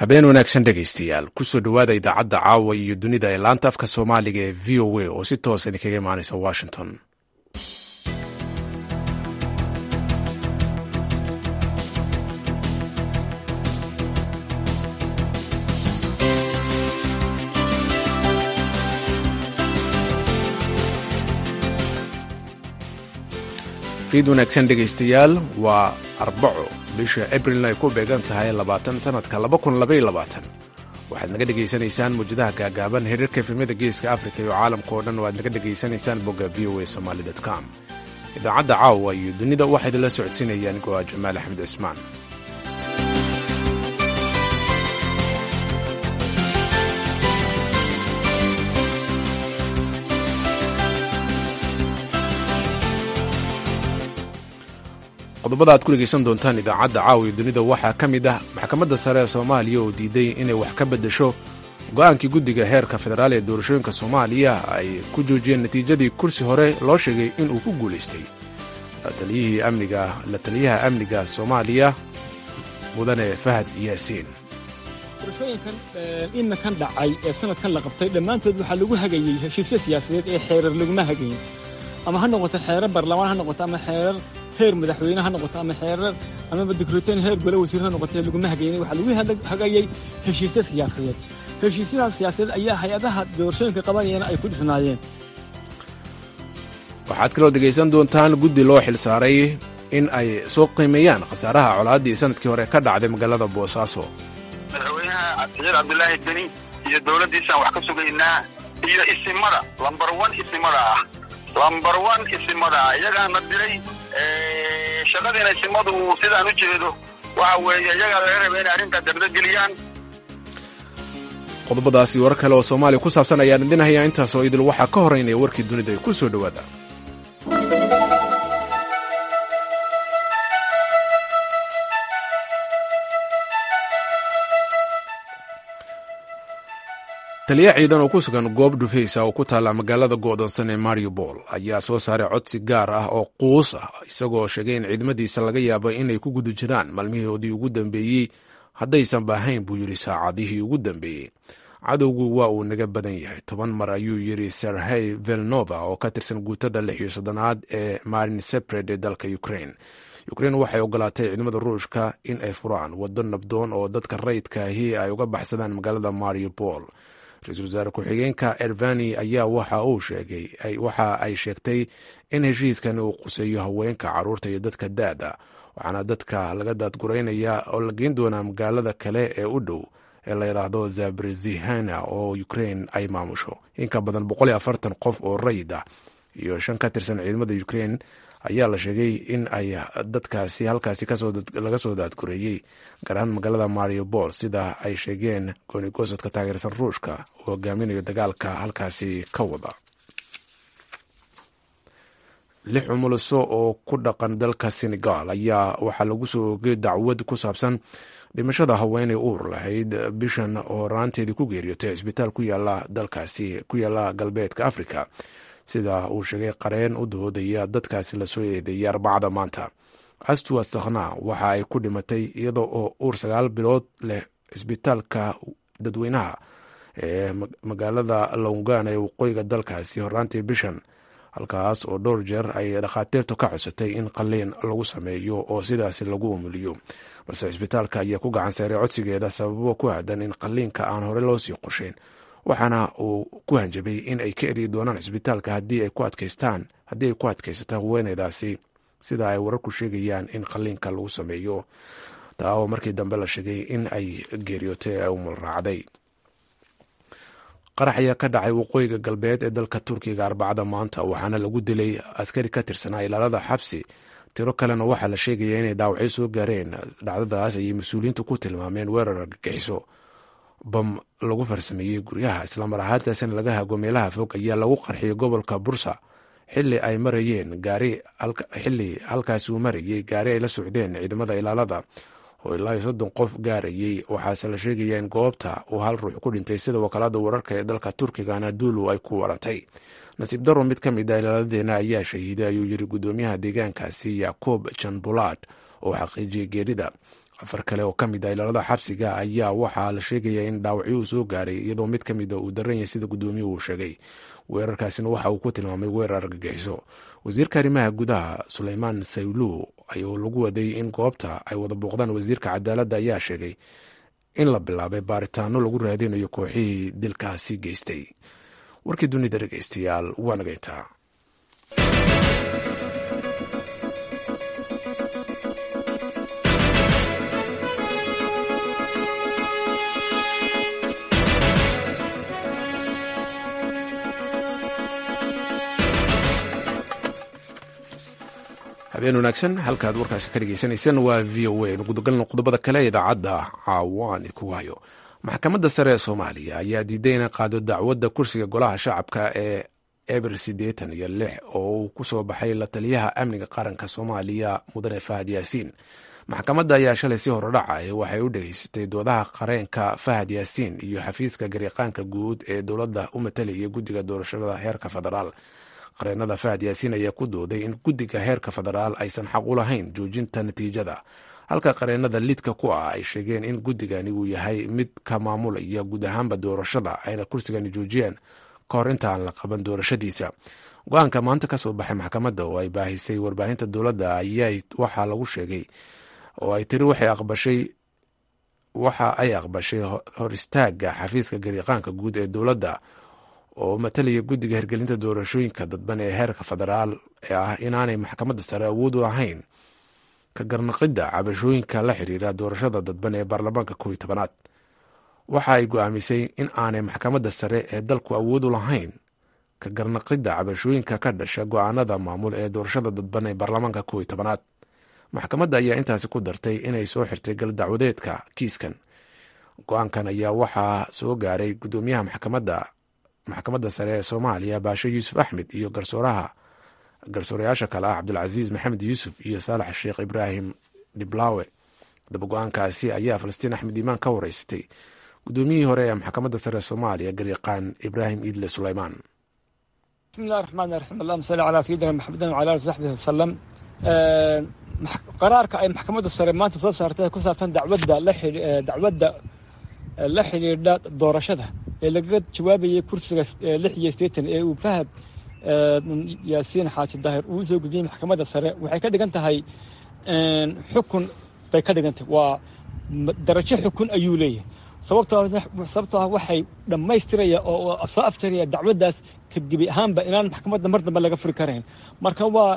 habeen wanaagsan dhegaystayaal kusoo dhowaada idaacadda caawa iyo dunida ee laanta afka soomaaliga ee v o a oo si toosa idinkaga imaanaysa washington fiid wanaagsan dhegaystayaal waa arbaco bisha abrilna ay ku beegan tahay labaatan sanadka waxaad naga dhegaysanaysaan muwjadaha gaagaaban xiriirka efemyada geeska afrika iyo caalamka oo dhan oo aad naga dhegaysanaysaan bogga v o a somaly com idaacadda caawa iyo dunida waxaa idinla socodsiinayaan go'a jamaal axmed cismaan qodobada aad ku dhegaysan doontaan idaacadda caawiyo dunida waxaa ka mid ah maxkamadda sare ee soomaaliya oo diiday inay wax ka beddesho go-aankii guddiga heerka federaal ee doorashooyinka soomaaliya ay ku joojiyeen natiijadii kursi hore loo sheegay inuu ku guulaystay la taliyaha amniga soomaaliya mudane fahad yaasiin doorashooyinkan iminkan dhacay ee sanadkan la qabtay dhammaantood waxaa lagu hagayey heshiisyo siyaasadeed ee xeerar laguma hagayin ama ha noqoto xeerar baarlamaan ha noqoto ama xeerar heer madaxweyne ha noqoto ama xeerar amaba dikreeteen heer gole wasiir ha noqotee laguma hagaynin waxaa lagu hagayey heshiisyo siyaasadeed heshiisyadaas siyaasadeed ayaa hay-adaha doorashooyinka qabanayana ay ku dhisnaayeen waxaad kaloo dhegaysan doontaan guddi loo xilsaaray in ay soo qiimeeyaan khasaaraha colaaddii sanadkii hore ka dhacday magaalada boosaaso madaxweynaha saciid cabdulaahi deni iyo dowladdiisaan wax ka sugaynaa iyo isimada lambar wan isimada ah lambar wan isimada ah iyagaana diray shaqadiina isimadu sidaan u jeedo waxa weeye iyagaa laga raba inay arrintaa dardageliyaan qodobadaasi warar kale oo soomaaliya ku saabsan ayaan idin hayaa intaasoo idil waxaa ka horeynaya warkii dunida ee ku soo dhowaada taliya ciidan oo ku sugan goob dhufaysa oo ku taalla magaalada go'doonsan ee mariupol ayaa soo saaray codsi gaar ah oo quus ah isagoo sheegay in ciidamadiisa laga yaabo inay ku guda jiraan maalmihoodii ugu dambeeyey haddaysan baahayn buu yidhi saacadihii ugu dambeeyey cadowgu waa uu naga badan yahay toban mar ayuu yidhi serhey velnova oo ka tirsan guutada lix iyo soddonaad ee marin sepred ee dalka ukrain ukrein waxay ogolaatay ciidamada ruushka in ay furaan waddo nabdoon oo dadka rayidkaahi ay uga baxsadaan magaalada mariupol ra-iisul wasaare ku-xigeenka ervani ayaa waxa uu sheegay waxa ay sheegtay in heshiiskani uu quseeyo haweenka caruurta iyo dadka da-da waxaana dadka laga daadguraynaya oo la geyn doonaa magaalada kale ee u dhow ee la yidhaahdo zabrizihana oo ukrain ay maamusho in ka badan qof oo rayid ah iyo shan ka tirsan ciidamada ukrain ayaa la sheegay in ay dadkaasi halkaasi laga soo daadgureeyey gaar ahaan magaalada mariupol sida ay sheegeen goonigosadka taageersan ruushka oo hogaaminayo dagaalka halkaasi ka wada lix cumuliso oo ku dhaqan dalka senegal ayaa waxaa lagu soo ogay dacwad ku saabsan dhimashada haweenay uur lahayd bishan horaanteedii ku geeriyootay cisbitaal ku yaala dalkaasi ku yaala galbeedka africa sida uu sheegay qareen u doodaya dadkaasi lasoo eedeeyay arbacada maanta astuwa sakhna waxa ay ku dhimatay iyadoo oo uur sagaal bilood leh cisbitaalka dadweynaha ee magaalada longan ee waqooyiga dalkaasi horaantii bishan halkaas oo dhowr jeer ay dhakhaatiirtu ka codsatay in qaliin lagu sameeyo oo sidaasi lagu umuliyo balse cisbitaalka ayaa ku gacan saaray codsigeeda sababo ku aadan in qaliinka aan hore loo sii qorsheyn waxaana uu ku hanjabay in ay ka eryi doonaan cisbitaalka haddii ay ku adkaystaan haddii ay ku adkaysato haweeneydaasi sida ay wararku sheegayaan in qaliinka lagu sameeyo taa oo markii dambe la sheegay in ay geeriyootay ee umul raacday qarax ayaa ka dhacay waqooyiga galbeed ee dalka turkiga arbacada maanta waxaana lagu dilay askari ka tirsanaa ilaalada xabsi tiro kalena waxaa la sheegaya inay dhaawacyo soo gaareen dhacdadaas ayay mas-uuliyiintu ku tilmaameen weerar argagixiso bam lagu farsameeyey guryaha islamar ahaantaasina laga hago meelaha fog ayaa lagu qarxiyay gobolka bursa xili ay marayeen gaari xili halkaasi uu marayey gaari ay la socdeen ciidamada ilaalada oo ilaa iyo soddon qof gaarayey waxaase la sheegaya in goobta uu hal ruux ku dhintay sida wakaalada wararka ee dalka turkiga anadulu ay ku warantay nasiib daro mid ka mid a ilaaladeena ayaa shahiiday ayuu yiri guddoomiyaha deegaankaasi yacoob janbulaad oo xaqiijiyay geerida afar kale oo ka mid ah ilaalada xabsiga ayaa waxaa la sheegayaa in dhaawacyo uu soo gaaray iyadoo mid ka mid a uu daran yahay sida guddoomiyuhu uu sheegay weerarkaasina waxa uu ku tilmaamay weerar argagixiso wasiirka arrimaha gudaha suleymaan sayluw oo lagu waday in goobta ay wada booqdaan wasiirka cadaaladda ayaa sheegay in la bilaabay baaritaano lagu raadinayo kooxihii dilkaasi geystay warkii dunida dhegeystayaal waa nagayntaa habeen wanaagsan halkaad warkaasi ka dhegeysanayseen waa v o a gudagalna qodobada kale ee idaacadda caawaan ku hayo maxkamadda sare ee soomaaliya ayaa diiday inay qaado dacwadda kursiga golaha shacabka ee eber siddeetan iyo lix oo uu ku soo baxay la taliyaha amniga qaranka soomaaliya mudane fahad yaasiin maxkamadda ayaa shalay si horodhaca waxay u dhegeysatay doodaha qareenka fahad yaasiin iyo xafiiska gariiqaanka guud ee dowladda u matalaya guddiga doorashada heerka federaal qareenada fahad yaasiin ayaa ku dooday in guddiga heerka federaal aysan xaq u lahayn joojinta natiijada halka qareenada lidka ku ah ay sheegeen in guddigani uu yahay mid ka maamulaya guud ahaanba doorashada ayna kursigani joojiyeen ka hor inta aan la qaban doorashadiisa go-aanka maanta ka soo baxay maxkamadda oo ay baahisay warbaahinta dowladda ayaa waxaa lagu sheegay oo ay tiri waxay aqbashay waxa ay aqbashay hor istaaga xafiiska gariiqaanka guud ee dowladda oo matalaya guddiga hirgelinta doorashooyinka dadban ee heerka federaal ee ah inaanay maxkamadda sare awood u ahayn ka garnaqidda cabashooyinka la xiriira doorashada dadban ee baarlamaanka kooiyo tobanaad waxa ay go-aamisay in aanay maxkamadda sare ee dalku awood u lahayn ka garnaqidda cabashooyinka ka dhasha go-aanada maamul ee doorashada dadban ee baarlamaanka kooiyo tobanaad maxkamadda ayaa intaasi ku dartay inay soo xirtay gal dacwadeedka kiiskan go-aankan ayaa waxaa soo gaaray guddoomiyaha maxkamadda maxkamadda sare ee soomaaliya baashe yuusuf axmed iyo garsooraha garsoorayaasha kale ah cabdulcasiis maxamed yuusuf iyo saalax sheekh ibraahim dhiblaawe daba go-aankaasi ayaa falastiin axmed iimaan ka wareysatay guddoomiyihii hore ee maxkamadda sare ee soomaaliya gariiqaan ibraahim iidle suleymaan bismi illahi raxmaan raxiim allahuma salli calaa sayidina maxamedin wcala ali saxbihi wasalam qaraarka ay maxkamadda sare maanta soo saartay ku saabsan dacwadda dacwadda la xidhiidha doorashada ee lagaga jawaabayay kursiga lix iyo sideetan ee uu fahad yaasiin xaaji daahir uu soo gudbiyey maxkamadda sare waxay ka dhigan tahay xukun bay ka dhigan tahay waa darajo xukun ayuu leeyahay sababtoo ah waxay dhammaystiraya oo soo afjaraya dacwaddaas kadgebi ahaanba inaan maxkamadda mar dambe laga furi karayn marka waa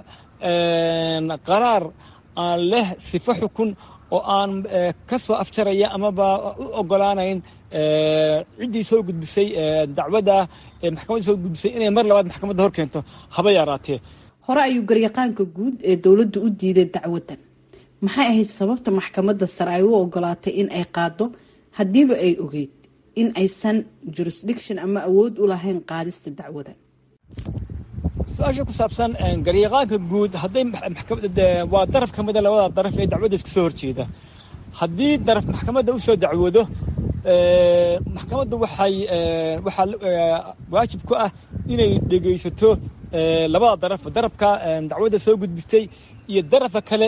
qaraar aan leh sifo xukun oo aan ka soo afjaraya amaba u ogolaanayn ciddii soo gudbisay dacwadda ee maxkamadda soo gudbisay inay mar labaad maxkamadda hor keento haba yaraatee hore ayuu garyaqaanka guud ee dowladda u diiday dacwaddan maxay ahayd sababta maxkamadda sare ay u ogolaatay in ay qaado haddiiba ay ogeyd in aysan jurisdiction ama awood u lahayn qaadista dacwadan su-aasha ku saabsan garyaqaanka guud hadday waa daraf ka mida labada daraf ee dacwadda iska soo horjeeda haddii daraf maxkamadda u soo dacwoodo maxkamaddu waxay waxaa waajib ku ah inay dhegaysato labada daraf darafka dacwadda soo gudbistay iyo darafa kale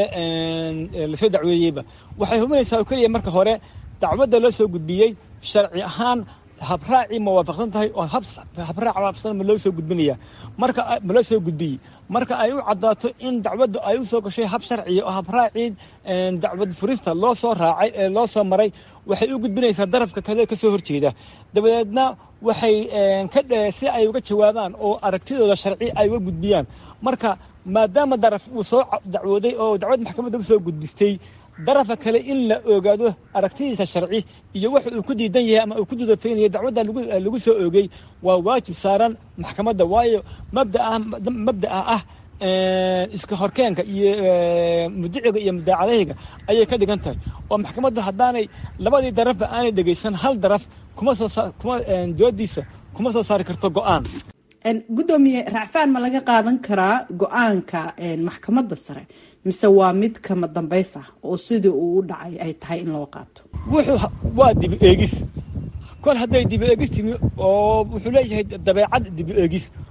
ee lasoo dacweeyeyba waxay hubinaysaa oo keliya marka hore dacwadda loo soo gudbiyey sharci ahaan habraacii ma waafaqsan tahay oo habraac waafaqsan ma loo soo gudbinaya marka ma loo soo gudbiyey marka ay u caddaato in dacwaddu ay u soo gashay hab sharciya oo habraacii dacwad furista loo soo raacay ee loo soo maray waxay u gudbinaysaa darafka kale ka soo horjeeda dabadeedna waxay si ay uga jawaabaan oo aragtidooda sharci ay uga gudbiyaan marka maadaama daraf uu soo dacwooday oo dacwad maxkamadda u soo gudbistay darafa kale in la ogaado aragtidiisa sharci iyo wax uu ku diidan yahay ama uu ku dudafaynayo dacwadda lagu soo oogay waa waajib saaran maxkamadda waayo mabdaa mabda'a ah iska horkeenka iyo mudiciga iyo mudaacadahayga ayay ka dhigan tahay oo maxkamaddu haddaanay labadii darafba aanay dhegaysan hal daraf kuma soo kuma doodiisa kuma soo saari karto go-aan guddoomiye racfaan ma laga qaadan karaa go-aanka maxkamadda sare mise waa mid kama dambays ah oo sidii uu u dhacay ay tahay in loo qaato wuxuu waa dibi eegis kol hadday dibi eegis timi oo wuxuu leeyahay dabeecad dibi eegis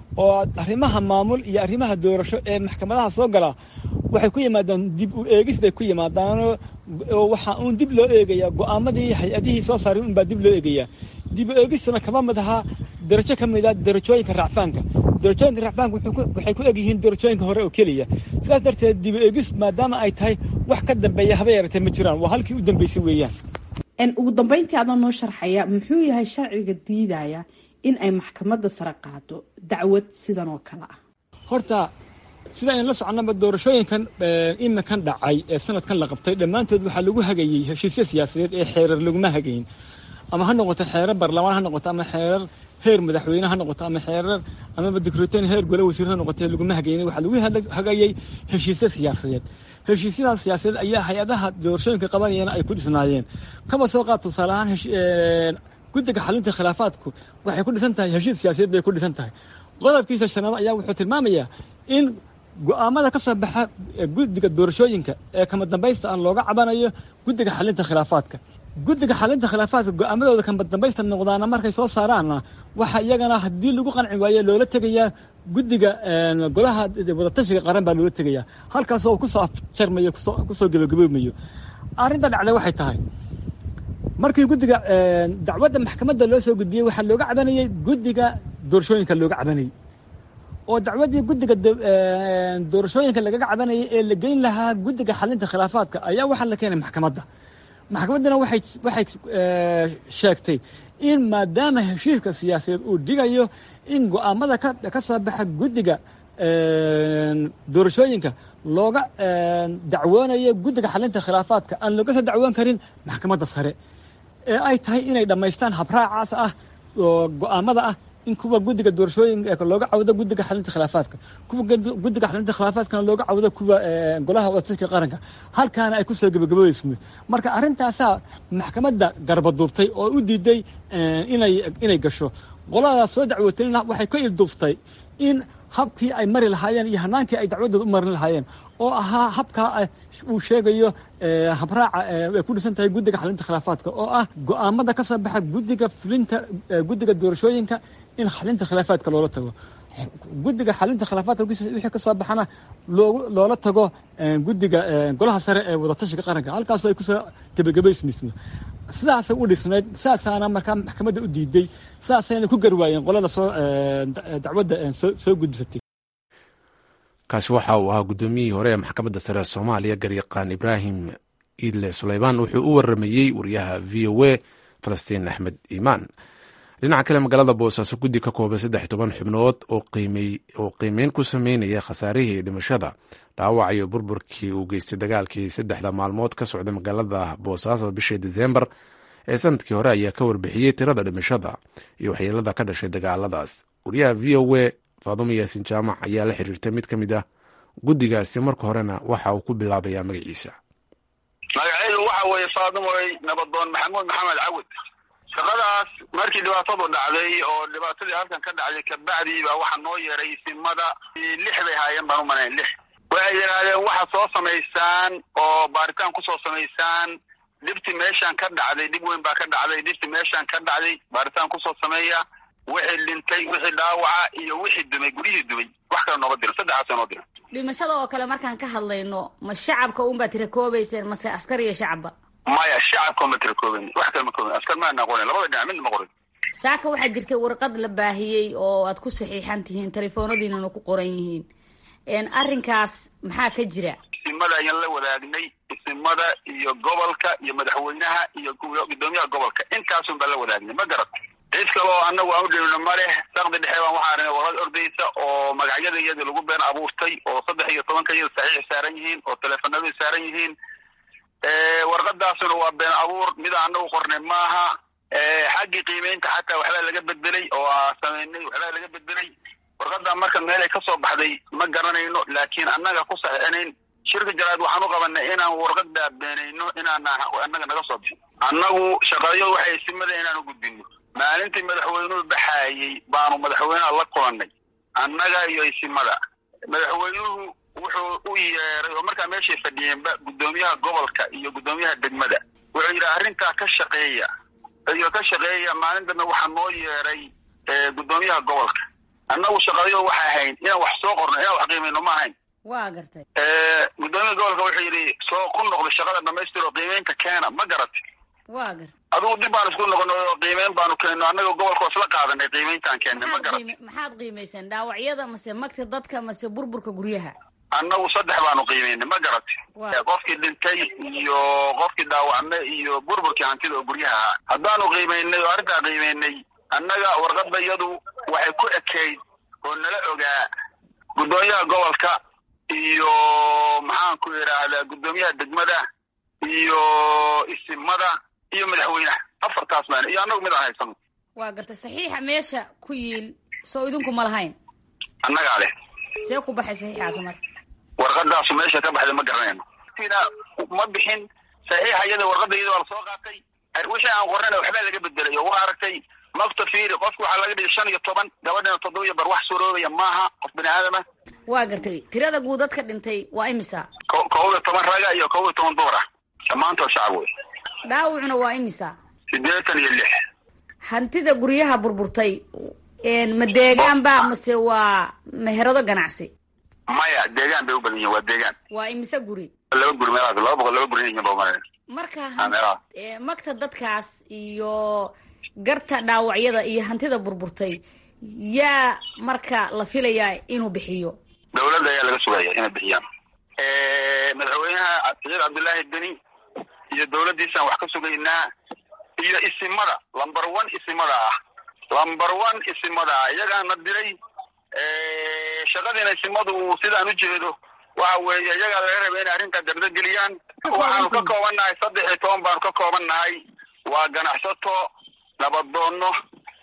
oo arrimaha maamul iyo arrimaha doorasho ee maxkamadaha soo gala waxay ku yimaadaan dib u eegis bay ku yimaadaanoo waxaa uun dib loo eegayaa go'aamadii hay-adihii soo saaray unbaa dib loo eegayaa dib u eegistuna kama mid ahaa darajo ka mid ah darajooyinka racfaanka darajooyinka racfaanka waxay ku egyihiin darajooyinka hore oo keliya sidaas darteed dib u eegis maadaama ay tahay wax ka dambeeya haba yaratee ma jiraan waa halkii u dambeysay weeyaan ugu dambeyntii adoo noo sharxaya muxuu yahay sharciga diidaya in ay maxkamadda sare qaado dacwad sidan oo kale ah horta sida aynu la soconaba doorashooyinkan iminkan dhacay ee sanadkan la qabtay dhammaantood waxaa lagu hagayey heshiisyo siyaasadeed ee xeerar laguma hagayin ama ha noqoto xeerar baarlamaan ha noqoto ama xeerar heer madaxweyne ha noqoto ama xeerar amaba dikreeteen heer gole wasiir ha noqoto laguma hagayin waxaa lagu hagayey heshiisyo siyaasadeed heshiisyadaas siyaasadeed ayaa hay-adaha doorashooyinka qabanayana ay ku dhisnaayeen kaba soo qaad tusaale ahaan guddiga xalinta khilaafaadku waxay ku dhisan tahay heshiis siyaasadeed bay ku dhisan tahay qodobkiisa shanaad ayaa wuxuu tilmaamayaa in go'aamada ka soo baxa guddiga doorashooyinka ee kama dambaysta aan looga cabanayo guddiga xalinta khilaafaadka guddiga xalinta khilaafaadka go'aamadooda kama dambaysta noqdaana markay soo saaraanna waxaa iyagana haddii lagu qanci waaye loola tegayaa guddiga golaha wadatashiga qaran baa loola tegayaa halkaasoo kusoo afjarmayo kusoo gebagaboomayo arrinta dhacday waxay tahay markii guddiga dacwadda maxkamadda loo soo gudbiyey waxaa looga cabanayey guddiga doorashooyinka looga cabanayey oo dacwaddii guddiga doorashooyinka lagaga cabanayay ee la geyn lahaa guddiga xalinta khilaafaadka ayaa waxaa la keenay maxkamadda maxkamaddana waxay waxay sheegtay in maadaama heshiiska siyaasadeed uu dhigayo in go'aamada ka ka soo baxa guddiga doorashooyinka looga dacwoonayo guddiga xalinta khilaafaadka aan looga soo dacwoon karin maxkamadda sare ee ay tahay inay dhammaystaan habraacaas ah oo go'aamada ah in kuwa guddiga doorashooyinka looga cawdo guddiga xalinta khilaafaadka kuwa guddiga xalinta khilaafaadkana looga cawdo kuwa golaha wadatashiga qaranka halkaana ay kusoo gebagaboyso marka arrintaasaa maxkamadda garbaduubtay oo u diiday inay inay gasho qoladaas soo dacwootayna waxay ka ilduuftay in habkii ay mari lahaayeen iyo hanaankii ay dacwadooda u marin lahaayeen oo ahaa habkaa uu sheegayo habraaca ay ku dhisan tahay guddiga xalinta khilaafaadka oo ah go'aamada ka soo baxa guddiga fulinta guddiga doorashooyinka in xalinta khilaafaadka loola tago guddiga xalinta khilaafaadka wixii ka soo baxana loola tago guddiga golaha sare ee wadatashiga qaranka halkaasoo ay kusoo gebagabaysmismo sidaasay u dhisnayd sidaasaana markaa maxkamadda u diiday sidaasayna ku garwaayeen qolada soo dacwadda soo gudbisatay kaasi waxa uu ahaa guddoomiyihii hore ee maxkamadda sare ee soomaaliya garyaqaan ibraahim iidle suleymaan wuxuu u waramayey wariyaha v o a falastiin axmed iimaan dhinaca kale magaalada boosaaso guddi ka kooban saddex toban xubnood oo qiimeyn ku sameynaya khasaarihii dhimashada dhaawac iyo burburkii uu geystay dagaalkii saddexda maalmood ka socda magaalada boosaaso bishii diseembar ee sanadkii hore ayaa ka warbixiyey tirada dhimashada iyo waxyeelada ka dhashay dagaaladaas wariyaha v o a faadumo yaasin jaamac ayaa la xiriirtay mid ka mid ah guddigaasi marka horena waxa uu ku bilaabayaa magaciisa magaceedu waxa weeye faadumoy nabadoon maxamuud maxamed cawad shaqadaas markii dhibaatadu dhacday oo dhibaatadii halkan ka dhacday kabacdii baa waxaa noo yeeray simada lix bay haayeen baan u malayn lix waxay yidhaahdeen waxaad soo samaysaan oo baaritaan kusoo samaysaan dhibti meeshaan ka dhacday dhib weyn baa ka dhacday dhibti meeshaan ka dhacday baaritaan kusoo sameeya wixii dhintay wixii dhaawaca iyo wixii dumay guryihii dumay wax kale nooga diran saddexaasa noo diran dhimashada oo kale markaan ka hadlayno ma shacabka un baad tirakoobayseen mase askar iyo shacabba maya shacabka ma tirakooben wax kale ma kooben askar maana qorin labada dhinac midna ma qorin saaka waxaa jirtay warqad la baahiyey oo aad ku saxiixan tihiin telefoonadiinana ku qoran yihiin arrinkaas maxaa ka jira isimada ayaan la wadaagnay isimada iyo gobolka iyo madaxweynaha iyo gudoomiyaha gobolka intaasun baan la wadaagnay ma garat cid kale oo anagu aan u dhewno ma leh saqdi dhexe baan waxaa arnay warad ordaysa oo magacyada iyadii lagu been abuurtay oo saddex iyo tobanka iyada saxiix saaran yihiin oo teleefanadu saaran yihiin warqadaasuna waa been abuur mida anagu qornay maaha xaggii qiimeynta xataa waxbaa laga beddelay oo sameynay waxbaa laga beddelay warqadaa marka meelay ka soo baxday ma garanayno laakiin annaga ku saxiixinayn shirka jaraad waxaan u qabanay inaan warqadaa beenayno inaan annaga naga soo bixin annagu shaqayo waxay simada inaanu gudbino maalintii madaxweynuhu baxaayey baanu madaxweynaha la kulannay annaga iyo isimada madaxweynuhu wuxuu u yeeray oo markaa meeshay fadhiyeenba guddoomiyaha gobolka iyo guddoomiyaha degmada wuxuu yidhi arrintaa ka shaqeeya iyo ka shaqeeya maalin dambe waxaa noo yeeray guddoomiyaha gobolka annagu shaqadayo waxay ahayn inaan wax soo qorno inaan wax qiimayno ma ahayn waa gartay gudoomiya gobolka wuxuu yidhi soo ku noqdo shaqada dhamaystiro qiimeynta keena ma garati waa gartay adigu dib baan isku noqono oo qiimeyn baanu keenno annaga gobolka waa isla qaadanay qiimeyntaan keennay ma garati maxaad qiimayseen dhaawacyada mase magta dadka mase burburka guryaha annagu saddex baanu qiimeynay ma garati qofkii dhintay iyo qofkii dhaawacmay iyo burburkii hantida oo guryaha ahaa haddaanu qiimeynay oo arrintaa qiimeynay annaga warqadda iyadu waxay ku ekayd oo nala ogaa guddoomiyaha gobolka iyo maxaan ku idhaahdaa guddoomiyaha degmada iyo isimada iyo madaxweynaha afartaas maan iyo annagu mid aan haysano waa gartay saxiixa meesha ku yiil soo idinku ma lahayn annagaa leh see ku baxay saxiixaasu marka warqadaasu meesha ka baxday ma garanayno ina ma bixin saxiixa iyada warqadda iyada waa lasoo qaatay wixii aan qornayna waxbaa laga bedelay oo waa aragtay magta fiiri qofki waxaa laga dhigay shan iyo toban gabadhina toddoba iyo bar wax suroobaya maaha qof bini aadama waa gartay tirada guud dadka dhintay waa imisa ko kob iyo toban raga iyo kob iyo toban dumar ah dhammaantood shacab wey dhaawacuna waa imisa siddeetan iyo lix hantida guryaha burburtay ma deegaan ba mase waa meherado ganacsi maya deegaan bay u badan yihin waa deegaan waa imise guri laba guri meelaas laba boqol laba guri yihin ba umalaya marka meelaha magta dadkaas iyo garta dhaawacyada iyo hantida burburtay yaa marka la filayaa inuu bixiyo dawladda ayaa laga sugaya inay bixiyaan madaxweynaha saciid cabdullaahi deni iyo dawladdiisaan wax ka sugaynaa iyo isimada lumber one isimada ah lumber one isimada ah iyagaana diray shaqadiina isimadu sidaan u jeedo waxa weeye iyagaa laga raba inay arrintaa dardageliyaan waxaanu ka kooban nahay saddex iyo toban baanu ka kooban nahay waa ganacsato nabaddoonno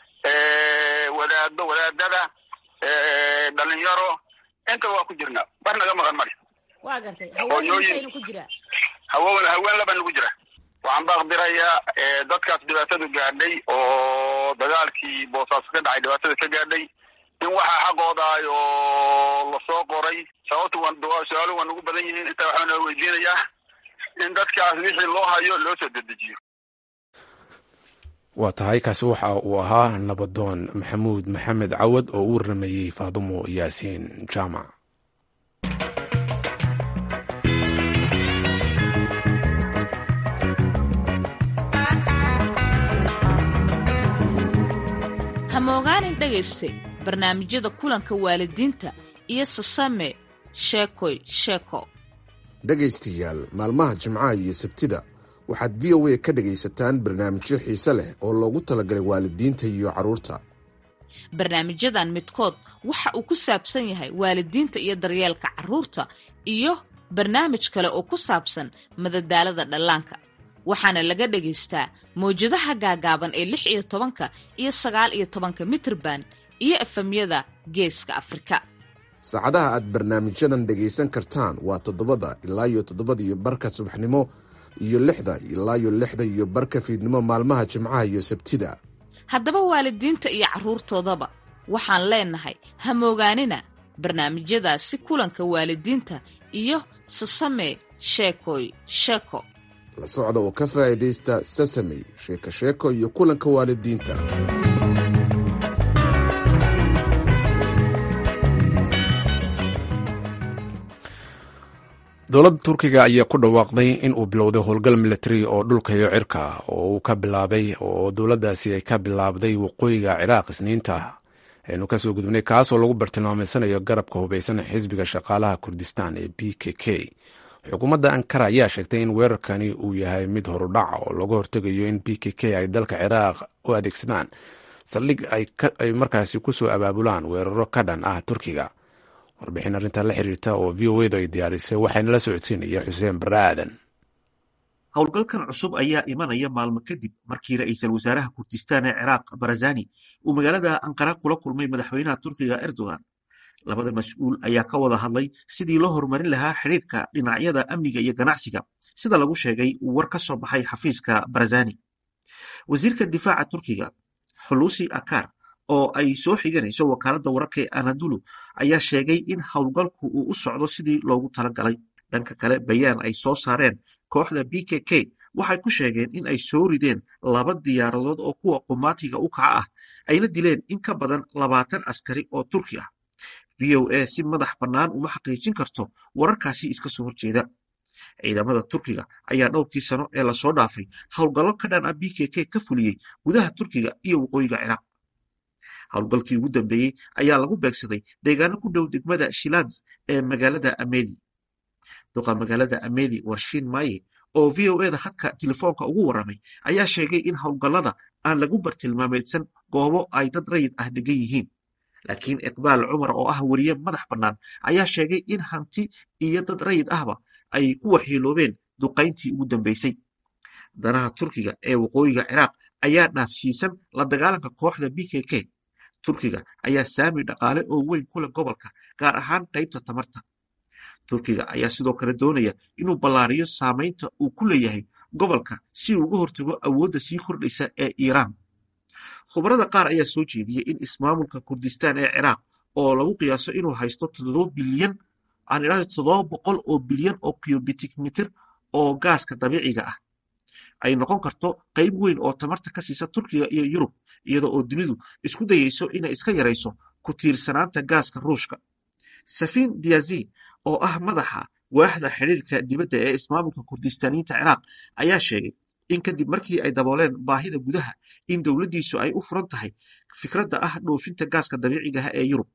wadaado wadaadada dhalinyaro intaba waa ku jirnaa wax naga maqan male waa gartay haweenaynu ku jiraa hawen haween laba nagu jira waxaan baaqdirayaa dadkaas dhibaatadu gaadhay oo dagaalkii boosaaso ka dhacay dhibaatada ka gaadhay in waxaa xaqoodaay oo lasoo qoray sababtu wa su-aaluhu waa nagu badan yihiin intaa waxaa noo weydiinayaa in dadkaas wixii loo hayo loo soo dedejiyo waa tahay kaasi waxa uu ahaa nabadoon maxamuud maxamed cawad oo u warramayey faadumo yaasiin jaamac hamogaanin dhagaystay barnaamijyada kulanka waalidiinta iyo sasame sheekoy sheeko dhegaystayaal maalmaha jimcaha iyo sabtida waxaad v o a ka dhegaysataan barnaamijyo xiise leh oo loogu talagalay waalidiinta iyo carruurta barnaamijyadan midkood waxa uu ku saabsan yahay waalidiinta iyo daryeelka carruurta iyo barnaamij kale oo ku saabsan madadaalada dhallaanka waxaana laga dhagaystaa mawjadaha gaagaaban ee lix iyo tobanka iyo sagaal iyo tobanka mitirban iyo efemyada geeska afrika saacadaha aad barnaamijyadan dhegaysan kartaan waa toddobada ilaa iyo toddobada iyo barka subaxnimo iyo lixda ilaa iyo lixda iyo barka fiidnimo maalmaha jimcaha iyo sabtida haddaba waalidiinta iyo carruurtoodaba waxaan leenahay hamoogaanina barnaamijyadaasi kulanka waalidiinta iyo sasame sheekoy sheeko la socda oo ka faa'iidaysta sasamey sheeko sheeko iyo kulanka waalidiinta dowladda turkiga ayaa ku dhawaaqday in uu bilowday howlgal militari oo dhulka iyo cirka oo uu ka bilaabay oo dowladdaasi ay ka bilaabday waqooyiga ciraaq isniinta aynu kasoo gudubnay kaasoo lagu bartilmaameysanayo garabka hubeysan xisbiga shaqaalaha kurdistan ee b k k xukuumadda ankara ayaa sheegtay in weerarkani uu yahay mid horudhaca oo looga hortegayo in b k k ay dalka ciraaq u adeegsadaan saldhig ay markaasi kusoo abaabulaan weeraro ka dhan ah turkiga warbixin arrintaa la xiriirta oo v o edu ay diyaarisay waxayna la socodsiinaya xuseen barre aadan howlgalkan cusub ayaa imanaya maalmo kadib markii ra-iisul wasaaraha kurdistaan ee ciraaq barazani uu magaalada anqara kula kulmay madaxweynaha turkiga erdogan labada mas-uul ayaa ka wada hadlay sidii loo horumarin lahaa xidhiirka dhinacyada amniga iyo ganacsiga sida lagu sheegay war ka soo baxay xafiiska barazani wasiirka difaaca turkiga xulusi akar oo ay soo xiganayso wakaaladda wararka ee anadulu ayaa sheegay in howlgalku uu u socdo sidii loogu talagalay dhanka kale bayaan ay soo saareen kooxda b k k waxay ku sheegeen in ay soo rideen laba diyaaradood oo kuwa qumaatiga u kaca ah ayna dileen in ka badan labaatan askari oo turki ah v o a si madax bannaan uma xaqiijin karto wararkaasi iska soo horjeeda ciidamada turkiga ayaa dhowrkii sano ee lasoo dhaafay howlgallo ka dhan ah b k k ka fuliyey gudaha turkiga iyo waqooyiga ciraaq howlgalkii ugu dambeeyey ayaa lagu beegsaday deegaano ku dhow degmada shilads ee magaalada amedi duqa magaalada amedi warshin maye oo v o eda khadka telefoonka ugu warramay ayaa sheegay in howlgallada aan lagu bartilmaameedsan goobo ay dad rayid ah degan yihiin laakiin iqbaal cumar oo ah weriye madax bannaan ayaa sheegay in hanti iyo dad rayid ahba ay ku waxyeeloobeen duqayntii ugu dambeysay danaha turkiga ee waqooyiga ciraaq ayaa dhaafsiisan la dagaalanka kooxda b k k turkiga ayaa saami dhaqaale oo weyn ku leh gobolka gaar ahaan qaybta tamarta turkiga ayaa sidoo kale doonaya inuu ballaariyo saamaynta uu ku leeyahay gobolka si uu uga hortago awoodda sii kordhaysa ee iiraan khubarada qaar ayaa soo jeediyey in ismaamulka kurdistaan ee ciraaq oo lagu qiyaaso inuu haysto toddoba bilyan aan idhahdo toddoba boqol oo bilyan oo cubitic mitir oo gaaska dabiiciga ah ay noqon karto qayb weyn oo tamarta ka siisa turkiga iyo yurub iyada oo dunidu isku dayeyso inay iska yarayso ku tiirsanaanta gaaska ruushka safiin diyazi oo ah madaxa waaxda xidhiirka dibadda ee ismaamulka kurdistaaniyiinta ciraaq ayaa sheegay in kadib markii ay dabooleen baahida gudaha in dowladdiisu ay u furan tahay fikradda ah dhoofinta gaaska dabiicigaha ee yurub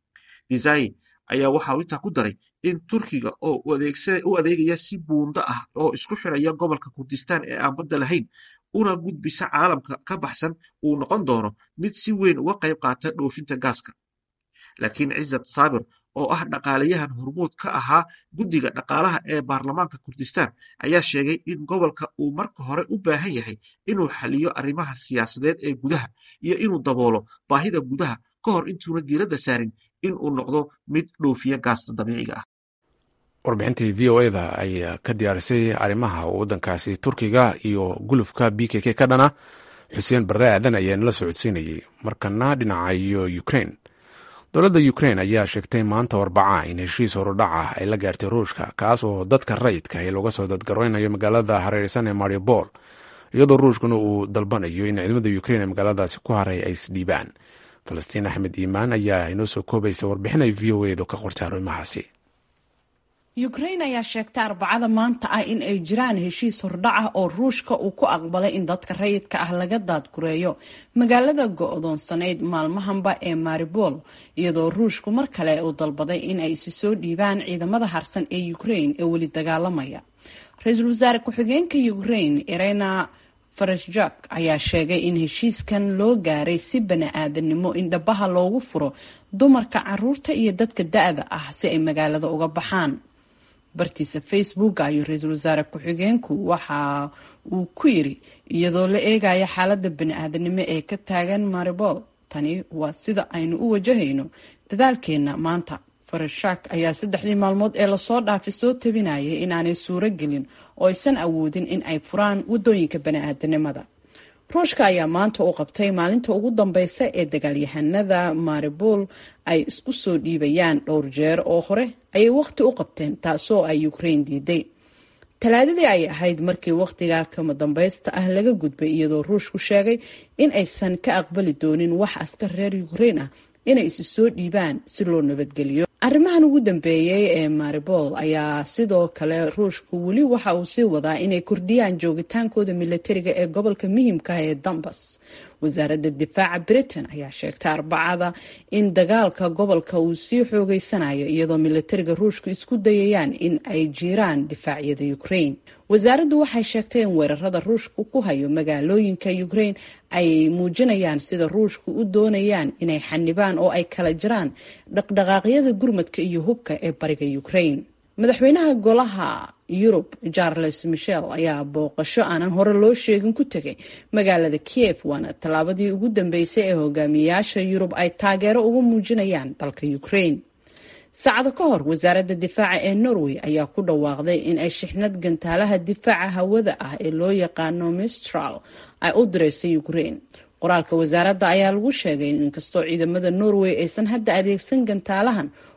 dizayi ayaa waxa uu intaa ku daray in turkiga oo u adeegaya si buundo ah oo isku xiraya gobolka kurdistaan ee aan badda lahayn una gudbisa caalamka ka baxsan uu noqon doono mid si weyn uga qayb qaata dhoofinta gaaska laakiin cizat saabir oo ah dhaqaalayahan hormuud ka ahaa guddiga dhaqaalaha ee baarlamaanka kurdistaan ayaa sheegay in gobolka uu marka hore u baahan yahay inuu xaliyo arrimaha siyaasadeed ee gudaha iyo inuu daboolo baahida gudaha ka hor intuuna diiradda saarin in uu noqdo mid dhoofiya gaasta dabiiciga ah warbixintii v o eda ayaa ka diyaarisay arrimaha waddankaasi turkiga iyo gulufka b k k ka dhana xuseen barre aadan ayaa nala socodsiinayay markana dhinaca iyo ukrain dowladda ukrain ayaa sheegtay maanta arbaca in heshiis horudhaca ay la gaartay ruushka kaas oo dadka rayidka ee looga soo dadgareynayo magaalada hareereysan ee mariupol iyadoo ruushkuna uu dalbanayo in ciidamada ukrain ee magaaladaasi ku haray ay isdhiibaan falastiin axmed iimaan ayaa inoo soo koobaysa warbixin ay v o edu ka qortay arrimahaasi ukrain ayaa sheegtay arbacada maanta ah in ay jiraan heshiis hordhac ah oo ruushka uu ku aqbalay in dadka rayidka ah laga daadgureeyo magaalada go-doonsanayd maalmahanba ee maribol iyadoo ruushku mar kale uu dalbaday in ay isi soo dhiibaan ciidamada harsan ee ukrain ee weli dagaalamaya ra-iisul wasaare ku-xigeenka ukrain irena farashjak ayaa sheegay in heshiiskan loo gaaray si bani-aadanimo in dhabaha loogu furo dumarka caruurta iyo dadka da-da ah si ay magaalada uga baxaan bartiisa facebook ayuu ra-iisul wasaare ku-xigeenku waxa uu ku yiri iyadoo la eegaya xaalada bani-aadanimo ee ka taagan maribol tani waa sida aynu u wajahayno dadaalkeena maanta farashak ayaa saddexdii maalmood ee lasoo dhaafay soo tabinayay inaanay suuro gelin oo aysan awoodin in ay furaan wadooyinka bani-aadanimada ruushka ayaa maanta u qabtay maalinta ugu dambeysa ee dagaalyahanada maribol ay isku soo dhiibayaan dhowr jeer oo hore ayay waqti u qabteen taasoo ay ukrain diiday talaadadii ay ahayd markii waqtiga kama dambeysta ah laga gudbay iyadoo ruushku sheegay in aysan ka aqbali doonin wax askar reer ukrain ah inay isi soo dhiibaan si loo nabadgeliyo arrimahan ugu dambeeyey ee maribol ayaa sidoo kale ruushku weli waxa uu sii wadaa inay kordhiyaan joogitaankooda milatariga ee gobolka muhiimkaah ee dambas wasaaradda difaaca britain ayaa sheegtay arbacada in dagaalka gobolka uu sii xoogeysanayo iyadoo milatariga ruushku isku dayayaan in ay jiraan difaacyada ukrain wasaaraddu waxay sheegtay in weerarada ruushku ku hayo magaalooyinka ukrain ay muujinayaan sida ruushku u doonayaan inay xanibaan oo ay kala jiraan dhaqdhaqaaqyada gurmadka iyo hubka ee bariga ukrain madaxweynaha golaha yurub charles michel ayaa booqasho aanan hore loo sheegin ku tegay magaalada kiev waana tallaabadii ugu dambeysay ee hogaamiyayaasha yurub ay taageero uga muujinayaan dalka ukrain saacado ka hor wasaaradda difaaca ee norway ayaa ku dhawaaqday in ay shixnad gantaalaha difaaca hawada ah ee loo yaqaano mistral ay u direyso ukrain qoraalka wasaaradda ayaa lagu sheegay in inkastoo ciidamada norway aysan hadda adeegsan gantaalahan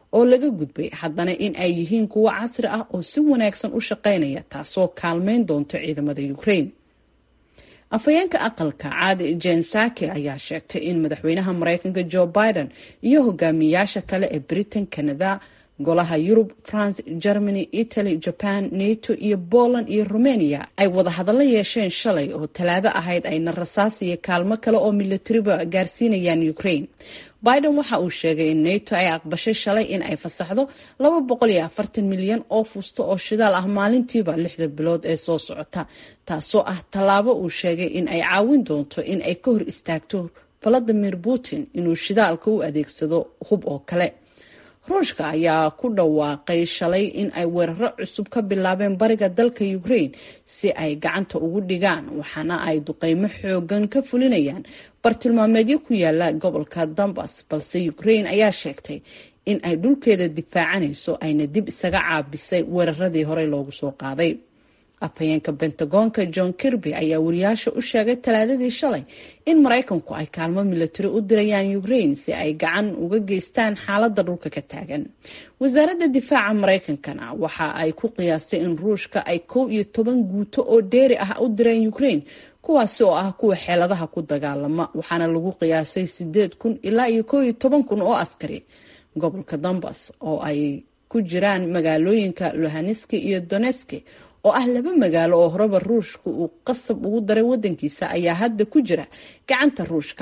oo laga gudbay haddana in ay yihiin kuwo casri ah oo si wanaagsan u shaqaynaya taasoo kaalmeyn doonto ciidamada ukraine afhayeenka aqalka caadi jen saki ayaa sheegtay in madaxweynaha mareykanka joe biden iyo hogaamiyayaasha kale ee britain canada golaha yurub france germany italy jaban nato iyo poland iyo romania ay wadahadallo yeesheen shalay oo talaado ahayd ayna rasaas iyo kaalmo kale oo milatariba gaarsiinayaan ukraine biden waxa uu sheegay in nato ay aqbashay shalay in ay fasaxdo milyan oo fusto oo shidaal ah maalintiiba lixda bilood ee soo socota taasoo ah tallaabo uu sheegay in ay caawin doonto in ay ka hor istaagto valadimir putin inuu shidaalka u adeegsado hub oo kale ruushka ayaa ku dhawaaqay shalay in ay weeraro cusub ka bilaabeen bariga dalka ukraine si ay gacanta ugu dhigaan waxaana ay duqeymo xoogan ka fulinayaan bartilmaameedyo ku yaala gobolka donbas balse ukraine ayaa sheegtay in ay dhulkeeda difaacanayso ayna dib isaga caabisay weeraradii horey loogu soo qaaday afhayeenka bentagoonka john kirby ayaa wariyaasha u sheegay talaadadii shalay in maraykanku ay kaalmo milatari u dirayaan ukraine si ay gacan uga geystaan xaalada dhulka ka taagan wasaaradda difaaca maraykankana waxa ay ku qiyaastay in ruushka ay kow iyo toban guuto oo dheeri ah u direen ukraine kuwaasi oo ah kuwa xeeladaha ku dagaalama waxaana lagu qiyaasay sideed kun ilaa iyo kow iyo toban kun oo askari gobolka donbas oo ay ku jiraan magaalooyinka lohaneski iyo doneski oo ah laba magaalo oo horeba ruushka uu qasab ugu daray wadankiisa ayaa hadda ku jira gacanta ruushka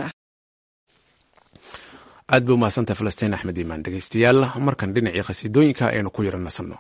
aad bay umahadsantahay falastiin axmed iimaan dhegeystayaal markan dhinacii khasiidooyinka aynu ku yara nasanno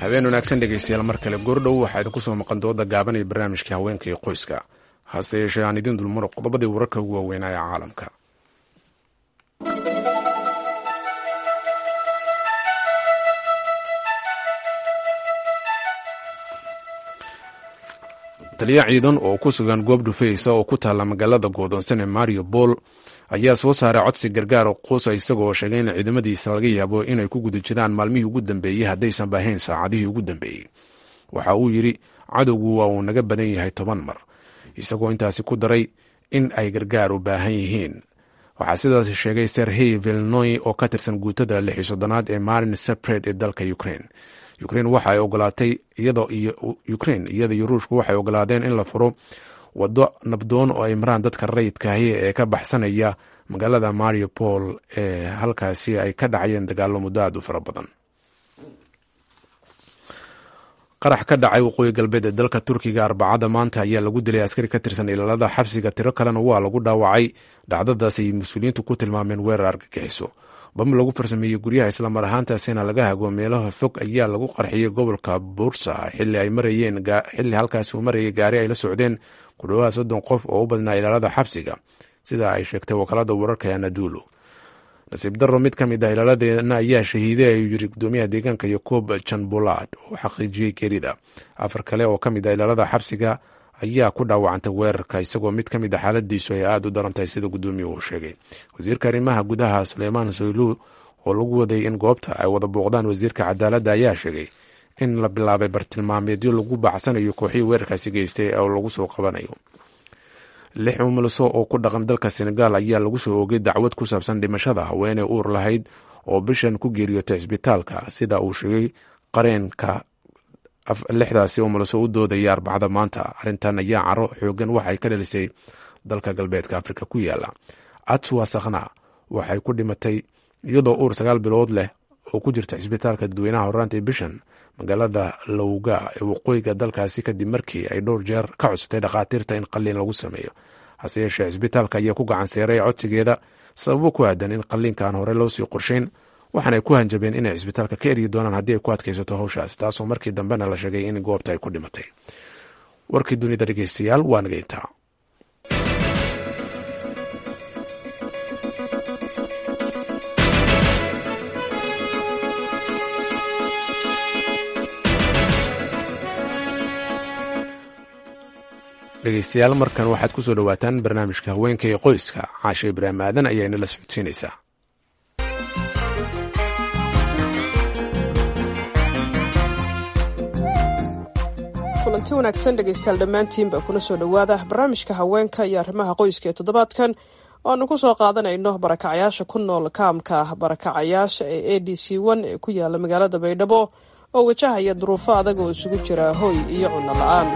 habeen wanaagsan dhegaystayaal mar kale goordhow waxaa idinku soo maqan dooda gaaban iyo barnaamijkii haweenka iyo qoyska hase yeeshee aan idiin dulmaro qodobadii wararka ugu waaweynaa ee caalamka taliya ciidan oo ku sugan goob dhufeysa oo ku taalla magaalada goodoonsan ee mario bol ayaa soo saaray codsi gargaar oo quusa isagoo sheegay in ciidamadiisa laga yaabo inay ku guda jiraan maalmihii ugu dambeeyey haddaysan baahayn saacadihii ugu dambeeyey waxa uu yidhi cadowgu waa uu naga badan yahay toban mar isagoo intaasi ku daray in ay gargaar u baahan yihiin waxaa sidaas sheegay serhey vilnoy oo ka tirsan guutada lix iyo soddonaad ee marin sepred ee dalka ukraine ukraine waxa ay ogolaatay ukraine iyada iyo ruushku waxay ogolaadeen in la furo waddo nabdoon oo ay maraan dadka rayidkaahi ee ka baxsanaya magaalada mario pol ee halkaasi ay ka dhacayeen dagaalo muddo aad u fara badan qarax ka dhacay waqooyi galbeed ee dalka turkiga arbacada maanta ayaa lagu dilay askari ka tirsan ilaalada xabsiga tiro kalena waa lagu dhaawacay dhacdadaas ay mas-uuliyiintu ku tilmaameen weerar argagixiso bam lagu farsameeyey guryaha islamar ahaantaasina laga hago meelaha fog ayaa lagu qarxiyey gobolka bursa xili ay marayeen xilli halkaasi uu marayay gaari ay la socdeen ku dhowaha soddon qof oo u badnaa ilaalada xabsiga sida ay sheegtay wakaalada wararka ee anadulu nasiib daro mid ka mid ah ilaaladeena ayaa shahiiday ayuu yiri gudoomiyaha deegaanka yakob janbolad oo xaqiijiyey geerida afar kale oo ka mid ah ilaalada xabsiga ayaa ku dhaawacantay weerarka isagoo mid ka mid a xaaladiisu ay aada u darantahay sida gudoomiyuhu uu sheegay wasiirka arrimaha gudaha suleymaan soylu oo lagu waday in goobta ay wada booqdaan wasiirka cadaaladda ayaa sheegay in la bilaabay bartilmaameedyo lagu bacsanayo kooxihii weerarkaasi geystay oo lagu soo qabanayo lix umuliso oo ku dhaqan dalka senegal ayaa lagu soo oogay dacwad ku saabsan dhimashada haweeney uur lahayd oo bishan ku geeriyootay cisbitaalka sida uu sheegay qareenka lixdaasi umuliso u doodaya arbacada maanta arrintan ayaa caro xoogan waxay ka dhalisay dalka galbeedka afrika ku yaala atswa sakhna waxay ku dhimatay iyadoo uur sagaal bilood leh oo ku jirta cisbitaalka dadweynaha horaantii bishan magaalada lowga ee waqooyiga dalkaasi kadib markii ay dhowr jeer ka codsatay dhakhaatiirta in qalliin lagu sameeyo hase yeeshee cisbitaalka ayaa ku gacan seeray codsigeeda sababo ku aadan in qalliinka aan hore loo sii qorshayn waxaanay ku hanjabeen inay cisbitaalka ka eryi doonaan haddii ay ku adkaysato howshaas taasoo markii dambena la sheegay in goobta ay ku dhimatay warkii dunida dhegeystayaal waa naga intaa dhegeystayaal markan waxaad ku soo dhowaataan barnaamijka haweenka iyo qoyska caashe ibraahim aadan ayaa inala socodsiinaysaa kulanti wanaagsan dhegaystayaal dhammaantiinba kuna soo dhowaada barnaamijka haweenka iyo arrimaha qoyska ee toddobaadkan oaanu ku soo qaadanayno barakacayaasha ku nool kaamka barakacayaasha ee a d c one ee ku yaala magaalada baydhabo oo wajahaya duruufo adag oo isugu jira hoy iyo cunno la-aan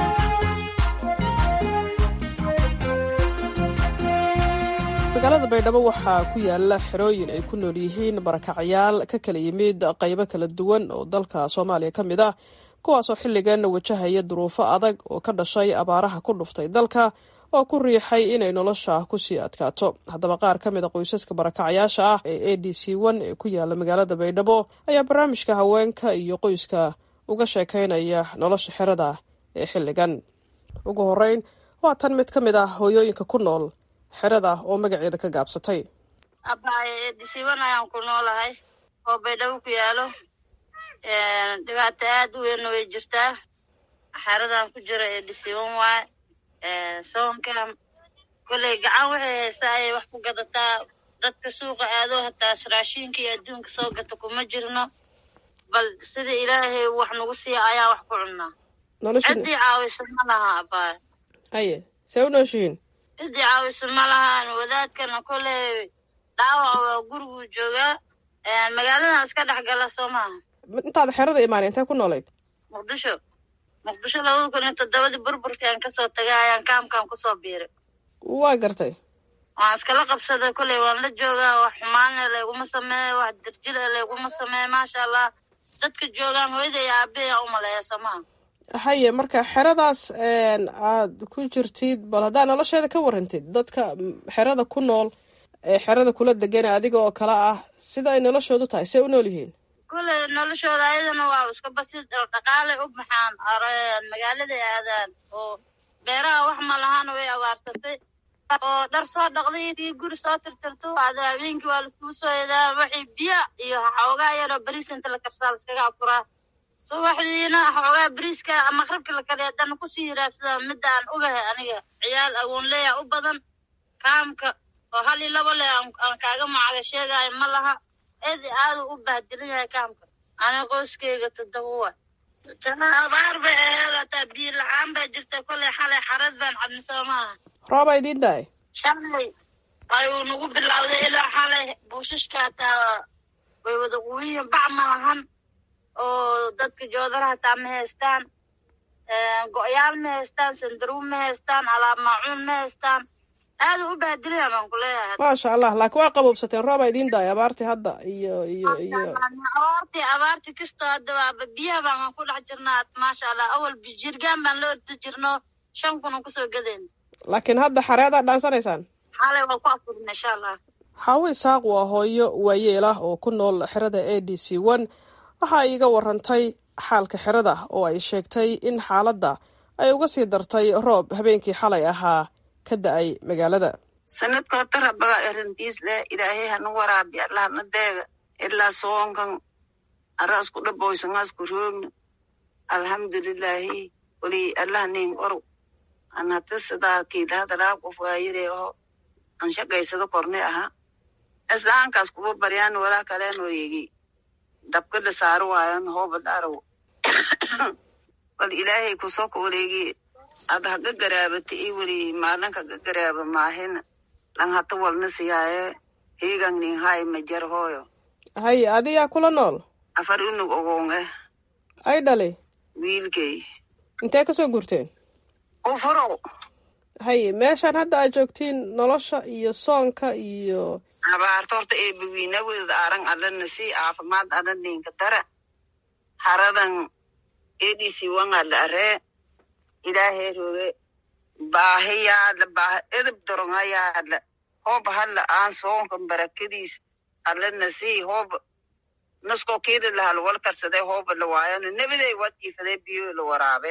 magaalada baydhabo waxaa ku yaala xerooyin ay ku nool yihiin barakacayaal ka kala yimid qaybo kala duwan oo dalka soomaaliya ka mid ah kuwaasoo xilligan wajahaya duruufo adag oo ka dhashay abaaraha ku dhuftay dalka oo ku riixay inay nolosha kusii adkaato haddaba qaar ka mid a qoysaska barakacayaasha ah ee a d c one ee ku yaala magaalada baydhabo ayaa barnaamijka haweenka iyo qoyska uga sheekaynaya nolosha xerada ee xilligan ugu horeyn waa tan mid ka mid ah hooyooyinka ku nool xerada oo magaceeda ka gaabsatay abaaye edisiwan ayaan ku noolahay oo baydhabo ku yaalo dhibaato aad u weynna way jirtaa xeradan ku jira edisiwan waay soonka koley gacan waxay haysaa ayay wax ku gadataa dadka suuqa aado hataas raashinka iyo adduunka soo gata kuma jirno bal sida ilaahay wax nagu siiya ayaan wax ku cunnaa ciddii caawisa ma laha abaaye haye see u nooshihiin ciddii caawisa ma lahaan wadaadkana koley dhaawac waa guriguu joogaa magaaladan iska dhex gala soo maaha intaada xerada imaanay intee ku noolayd muqdisho muqdisho labada kun iyo toddobadii burburkaan kasoo tagay ayaan kaamkaan kusoo biiray waa gartay waan iskala qabsaday koley waan la joogaa wax xumaane layguma sameeye wax dirjile layguma sameeye maasha allah dadka joogaan hooyada iyo aabaheyaan u maleeya soo maha haye marka xeradaas aad ku jirtid bal haddaa nolosheeda ka warantid dadka xerada ku nool ee xerada kula degan adiga oo kale ah sida ay noloshoodu tahay see u nool yihiin kule noloshooda ayadana waa iska basid dhaqaale u baxaan magaaladay aadaan oo beeraha wax ma lahaan way abaarsatay oo dhar soo dhaqday iyo guri soo tirtirto ada habeenkii waa laskuu soo edaa waxay biya iyo xoogaa yaroo bariis inta la karsaa laskaga afuraa subaxdiina xoogaa bariiska maqribka la kale haddana kusii hiraabsada midda aan ogahay aniga ciyaal agoonleya u badan kaamka oo hal iyo labo leh aan kaaga macaga sheegayo ma laha eed aadu u bahdilan yahay kaamka aniga qoyskeyga toddoba wa abaar bay aheed hataa biyo la-aan baa jirta koley xalay xarad baan cabni soo maaha rooba idiin daay shalay ayuu nagu bilowday ilaa xalay buushashka hataa way wada quwiyin bac ma lahan oo dadka joodaraha hataa ma haystaan go-yaal ma haystaan sandaruub ma haystaan alaab maacuun ma haystaan aada u bahdilaya baan ku leeyahay maasha allah laakiin waa qaboobsateen rooba idiin daay abaartii hadda iyo iyo iyo abaartii abaartii kastoo hadda waaba biyaha baan ku dhex jirnaa maasha allah awal jirgaan baan la ordi jirno shan kun oo kusoo gadeen laakiin hadda xareedaa dhaansanaysaan xalay waa ku afurina insha allah xaawo isaaq waa hooyo waayeel ah oo ku nool xerada a d c one waxa ay iga warantay xaalka xerada oo ay sheegtay in xaaladda ay uga sii dartay roob habeenkii xalay ahaa ka da-ay magaalada sanadkoo tarabaga arintiis leh ilaahay hana waraabi allahna deega ilaa soonkan araasku dhaboysangaasku roogna alxamdulilaahi weli allah nin orow an hata sidaa kiilahadalaa qof waayire oo an shaqaysado korne aha islaankaas kuba baryaan walaa kaleenoo yegi dabka la saaro waayan hooba dhaaraw bal ilaahay kusoo ka wareegi ad haga garaabata i weli maalinka ga garaaba maahina lan hata walna siyaaye hiigan nin hay majar hooyo hay adiyaa kula nool afar unug ogoon eh ay dhali wiilkay intee kasoo gurteen ufurow hay meeshaan hadda aad joogtiin nolosha iyo soonka iyo abaarta horta eebawiina wedad aran alana si caafimaad ala ninka dara haradan edisi wangala aree ilaahay roge baahi yaadla baahi edab doronga yaadla hooba hadla aan soonkan barakadiis alana si hooba nasko keeda lahal wal karsade hooba la waayano nebiday wad iifade biyo la waraabe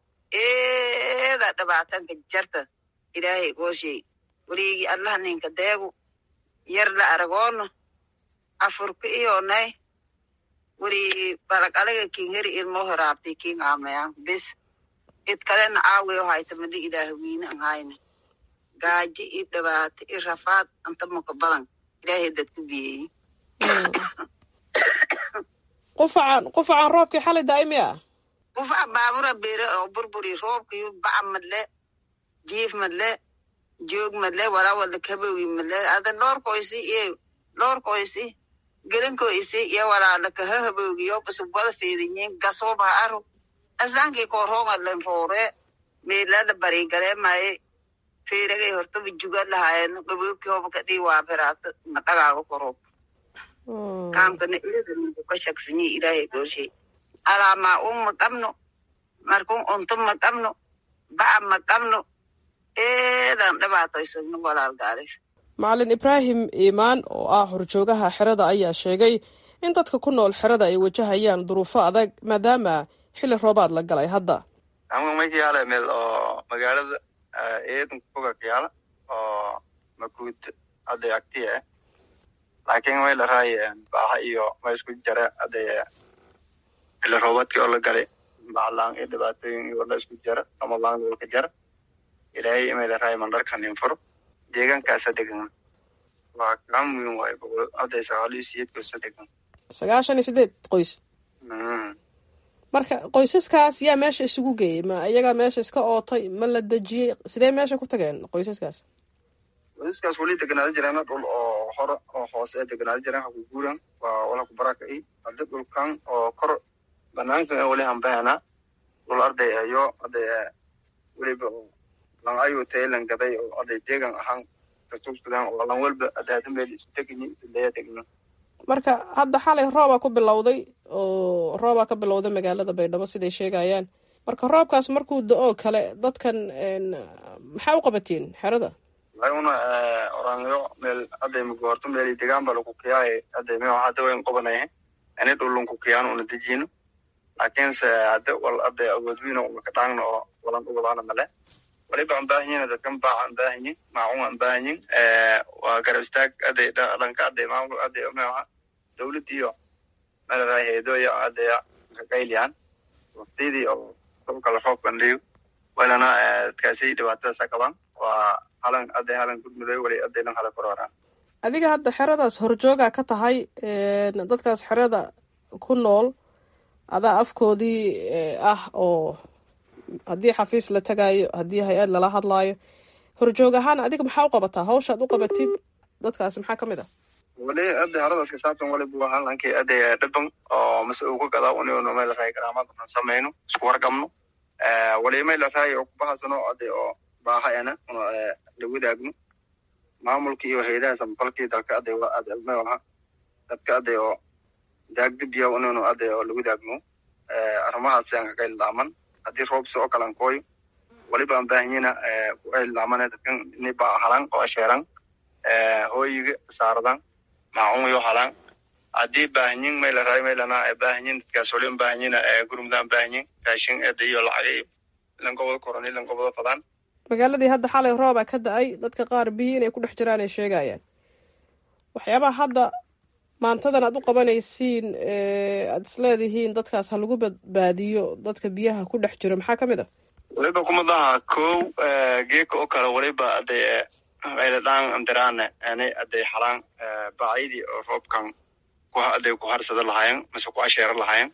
eeda dhibaatanka jarta ilaahay gooshay weliigi allah ninka deegu yar la aragoono afurka iyonay weli balaqalaga kin heri ilmo horaabtay kin aamayan bis id kalena aawiyo haytamadi ilaah wiine an hayne gaaji i dhibaato i rafaad antamaka badan ilaahay dadku biyeyi qufacan qufacan roobkii xalay daa'imi ah qufaca baabura bere oo burburi roobkiyo baca madle jiif madle joog madle walaa wada kabogi madle ada loorkoisi iyo loorkoisi gelinkoisi iyo walaala kahahabogiyo basub wada feedinyin gasoobaha aro aslankii korhoongadlen roore meelada barigareemaye feeragay hortaba juga lahaayeen gabobkii hoba kadhii waaberaata madhagaaga koroob kaamkana eedaninku ka shaksinyi ilaahay gooshay alaamaa un ma qabno markun unto ma qabno baca ma qabno eedan dhibaatoysano walaalgaalis macalin ibraahim iimaan oo ah horjoogaha xerada ayaa sheegay in dadka ku nool xerada ay wajahayaan duruufo adag maadaama xilli roobaad la galay hadda anga makiyaala meel oo magaalada eedan kuga kiyaala oo makuud aday agtiya eh laakiin way la raay baaha iyo ma isku jara aday xilli roobaadkii oo la galay baclaan iyo dhibaatooyin iyo la isku jara ramadaan walka jara ilaahay imay la raay mandharkan infuro deegaankaasa degan waa kaa muhiim waayo boqol aday sagaal iyo sideed kosa degan sagaashan iyo sideed qoys marka qoysaskaas yaa meesha isugu geeyey ma iyagaa meesha iska ootay ma la dejiyey sidee meesha ku tageen qoysaskaas qoysaskaas weli deganaada jiraan dhul oo hore oo hoose ee deganaada jiraan haku guuran waa wala ku baraka i hadda dhulkan oo kor banaankan weli hambahana dhul arday ayo aday weliba lan ayu taylan gaday oo aday deegan ahaan katuugsadaan oo lan walba adaada meel isdegni leya degno marka hadda xalay roobaa ku bilowday oo roobaa ka bilowday magaalada baydhabo siday sheegayaan marka roobkaas markuu da-oo kale dadkan maxaa u qabatiin xerada una oranyo meel aday magoorto meel degaan ba lagu kiyaay aday meo hadda wayn qobanaya ini dhulunku kiyaan una dejino laakiinse hadde wal ade awoodwina umaka dhaangna oo walan uwadaana male waliba aan baahanyin dadkan baaca aan baahanyin maacun aan baahanyin waa garab istaag ade dhanka ade maamul ade maaha dowladiyo malaraay heedoya adeya kaqayliyaan waktidii oo kala roob bandhiyo walana dadkaasi dhibaatadaasa qabaan waa halan ade halan gudmuday wali adelan hala kororaan adiga hadda xeradaas horjooga ka tahay dadkaas xerada ku nool adaa afkoodii ah oo haddii xafiis la tagaayo haddii hay-ad lala hadlaayo horjoog ahaan adiga maxaa u qabataa hawshaad u qabatid dadkaas maxaa ka mid ah wali ade haradaas kasaabtan wali bu ahaan lankii ade dhiban oo mase uga gadaa uninu may laraay garaamad unan samayno isku warqabno wali may laraay oo kubahasano ade oo baahayana una la wadaagno maamulka iyo hayadaha samafalkii dalka ade ade maha dadka ade oo daagdibiya uninu ade oo la wadaagno arrimahaasi aan kaga ildaaman haddii roobsi oo kalan kooyo waliba aan baahanyina ku ildaaman dadkan ini baa halan oo asheeran hooyiga saaradan maacunyo halan haddii baahanyin may laraay may lana baahanyin dadkaas wali baahanyina gurmudaan baahanyin raashin ede iyo lacag ilan goboda koron ilan goboda fadaan magaaladii hadda xalay rooba ka da-ay dadka qaar biyo inay ku dhex jiraan ay sheegayaan waxyaabaha hadda maantadan aad u qabanaysiin aad isleedihiin dadkaas ha lagu badbaadiyo dadka biyaha ku dhex jiro maxaa ka mid ah waliba kumadaha kow geeka oo kale waliba ade ayladhaan andirane ani ade halaan bacyadii oo roobkan ade ku harsada lahayen mase ku asheera lahayen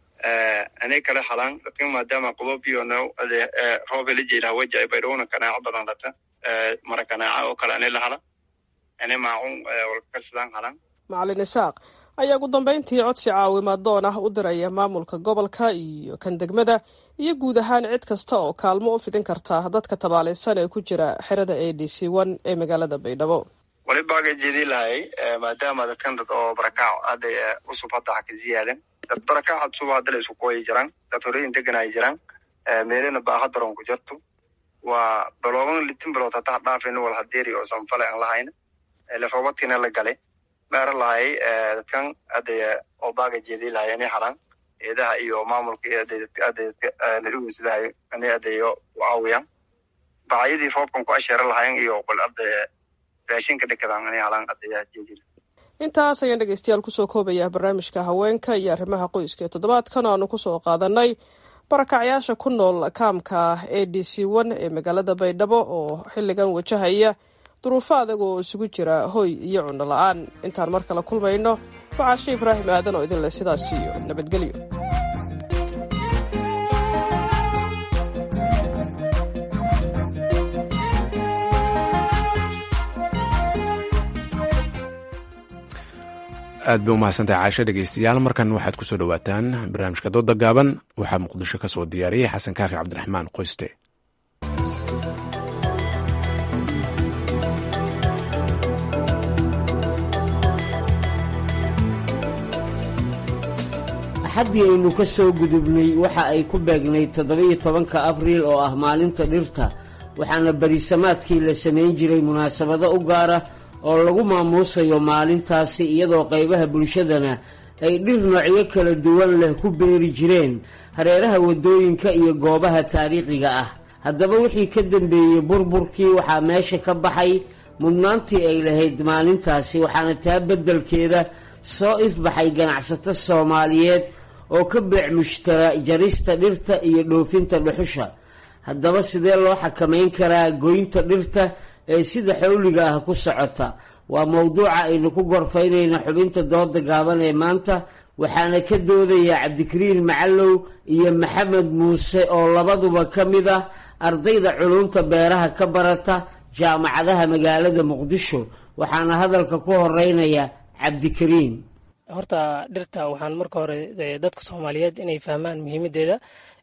ani kale halaan lakin maadaama qobobiyo no ade roob hela jeeda waja baydhowna kanaaco badan lata mara kanaaca oo kale ani lahala ani maacun walkakarsadaan halaan macalin isaaq ayaa ugu dambeyntii codsi caawimadoon ah u diraya maamulka gobolka iyo kan degmada iyo guud ahaan cid kasta oo kaalmo u fidin karta dadka tabaalaysan ee ku jira xerada a d c one ee magaalada baydhabo walibaaga jeedi lahay maadaama dadkan dad oo barakaac hadda cusub hadda ha ka ziyaadan dad barakaac cusub hadda la isku kooyi jiraan dad horeyin deganay jiraan meelena baaha daron ku jirto waa balooban litin bilood hadda ha dhaafin wal hadeeri oo sanfale aan lahayn leroobadkiina la galay meera lahay dadkan ade oo baaga jeedi lahay ani halan eedaha iyo maamulka ladhugeysidahay ani adeyo u caawiyaan bacyadii roobkan ku asheera lahayn iyo qol ade raashinka dhekadan ani halan adeya jeedi intaas ayaan dhegeystayaal kusoo koobayaa barnaamijka haweenka iyo arrimaha qoyska ee toddobaadkan oo aanu kusoo qaadanay barakacyaasha ku nool kaamka a d c one ee magaalada baydhabo oo xilligan wajahaya duruufo adag oo isugu jira hoy iyo cunno la-aan intaan mar kale kulmayno wacaashe ibraahim aadan oo idin leh sidaas iyo nabadgelyo aad bay umahadsantahay caasho dhegeystayaal markan waxaad kusoo dhowaataan barnaamijka dooda gaaban waxaa muqdisho ka soo diyaariyey xasan kaafi cabdiraxmaan qoyste axaddii aynu ka soo gudubnay waxa ay ku beegnayd toddoba-iyo tobanka abriil oo ah maalinta dhirta waxaana berisamaadkii la samayn jiray munaasabado u gaara oo lagu maamuusayo maalintaasi iyadoo qaybaha bulshadana ay dhir noocyo kala duwan leh ku beeri jireen hareeraha waddooyinka iyo goobaha taariikhiga ah haddaba wixii ka dambeeyey burburkii waxaa meesha ka baxay mudnaantii ay lahayd maalintaasi waxaana taa beddelkeeda soo ifbaxay ganacsato soomaaliyeed oo ka beec mushtara jarista dhirta iyo dhoofinta dhuxusha haddaba sidee loo xakamayn karaa goynta dhirta ee sida xawliga ah ku socota waa mowduuca aynu ku gorfaynayna xubinta dooda gaaban ee maanta waxaana ka doodaya cabdikariin macallow iyo maxamed muuse oo labaduba ka mid ah ardayda culumta beeraha ka barata jaamacadaha magaalada muqdisho waxaana hadalka ku horeynaya cabdikariin horta dhirta waxaan marka hore dadka soomaaliyeed inay fahmaan muhiimadeeda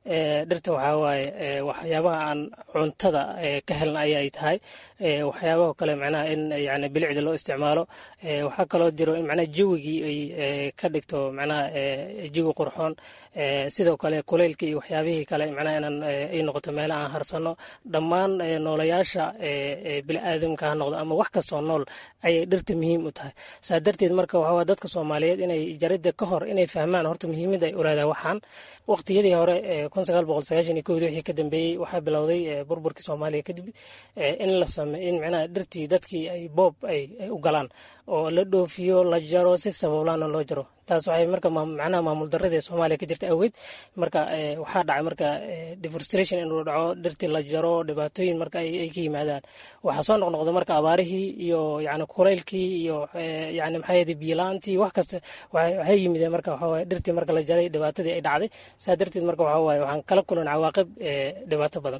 dhirta waxaa waaye waxyaabaha aan cuntada ka helna ayay tahay waxyaabaha kale macnaha in yani bilicda loo isticmaalo waxaa kaloo jiro in macnaha jawigii ay ka dhigto macnaha jawi qurxoon sidoo kale kuleylka iyo waxyaabihii kale macnaha inaan ay noqoto meela aan harsano dhammaan noolayaasha biniaadamka ha noqdo ama wax kastoo nool ayay dhirta muhiim u tahay saa darteed marka waxaa dadka soomaaliyeed inay jaridda ka hor inay fahmaan horta muhiimadda ay ulaadaha waxaan waqtiyadii hore kun sagaal boqol sagaashan iyo kowdii wixii ka dambeeyey waxaa bilowday burburkii soomaaliya kadib in la same in macnaha dhirtii dadkii ay boob ay u galaan oo la dhoofiyo la jaro si sabablaana loo jaro taas waxay marka macnaha maamul darrada ee soomaaliya ka jirta awgeed marka waxaa dhacay marka deforestration inuu dhaco dhirtii la jaro dhibaatooyin marka ay ka yimaadaan waxaa soo noqnoqda marka abaarihii iyo yani kuleylkii iyo yani maxaa yede biilaantii wax kasta waxay yimideen marka waxawaaye dhirtii marka la jaray dhibaatadii ay dhacday saa darteed marka waxaa waaye waxaan kala kulan cawaaqib dhibaato badan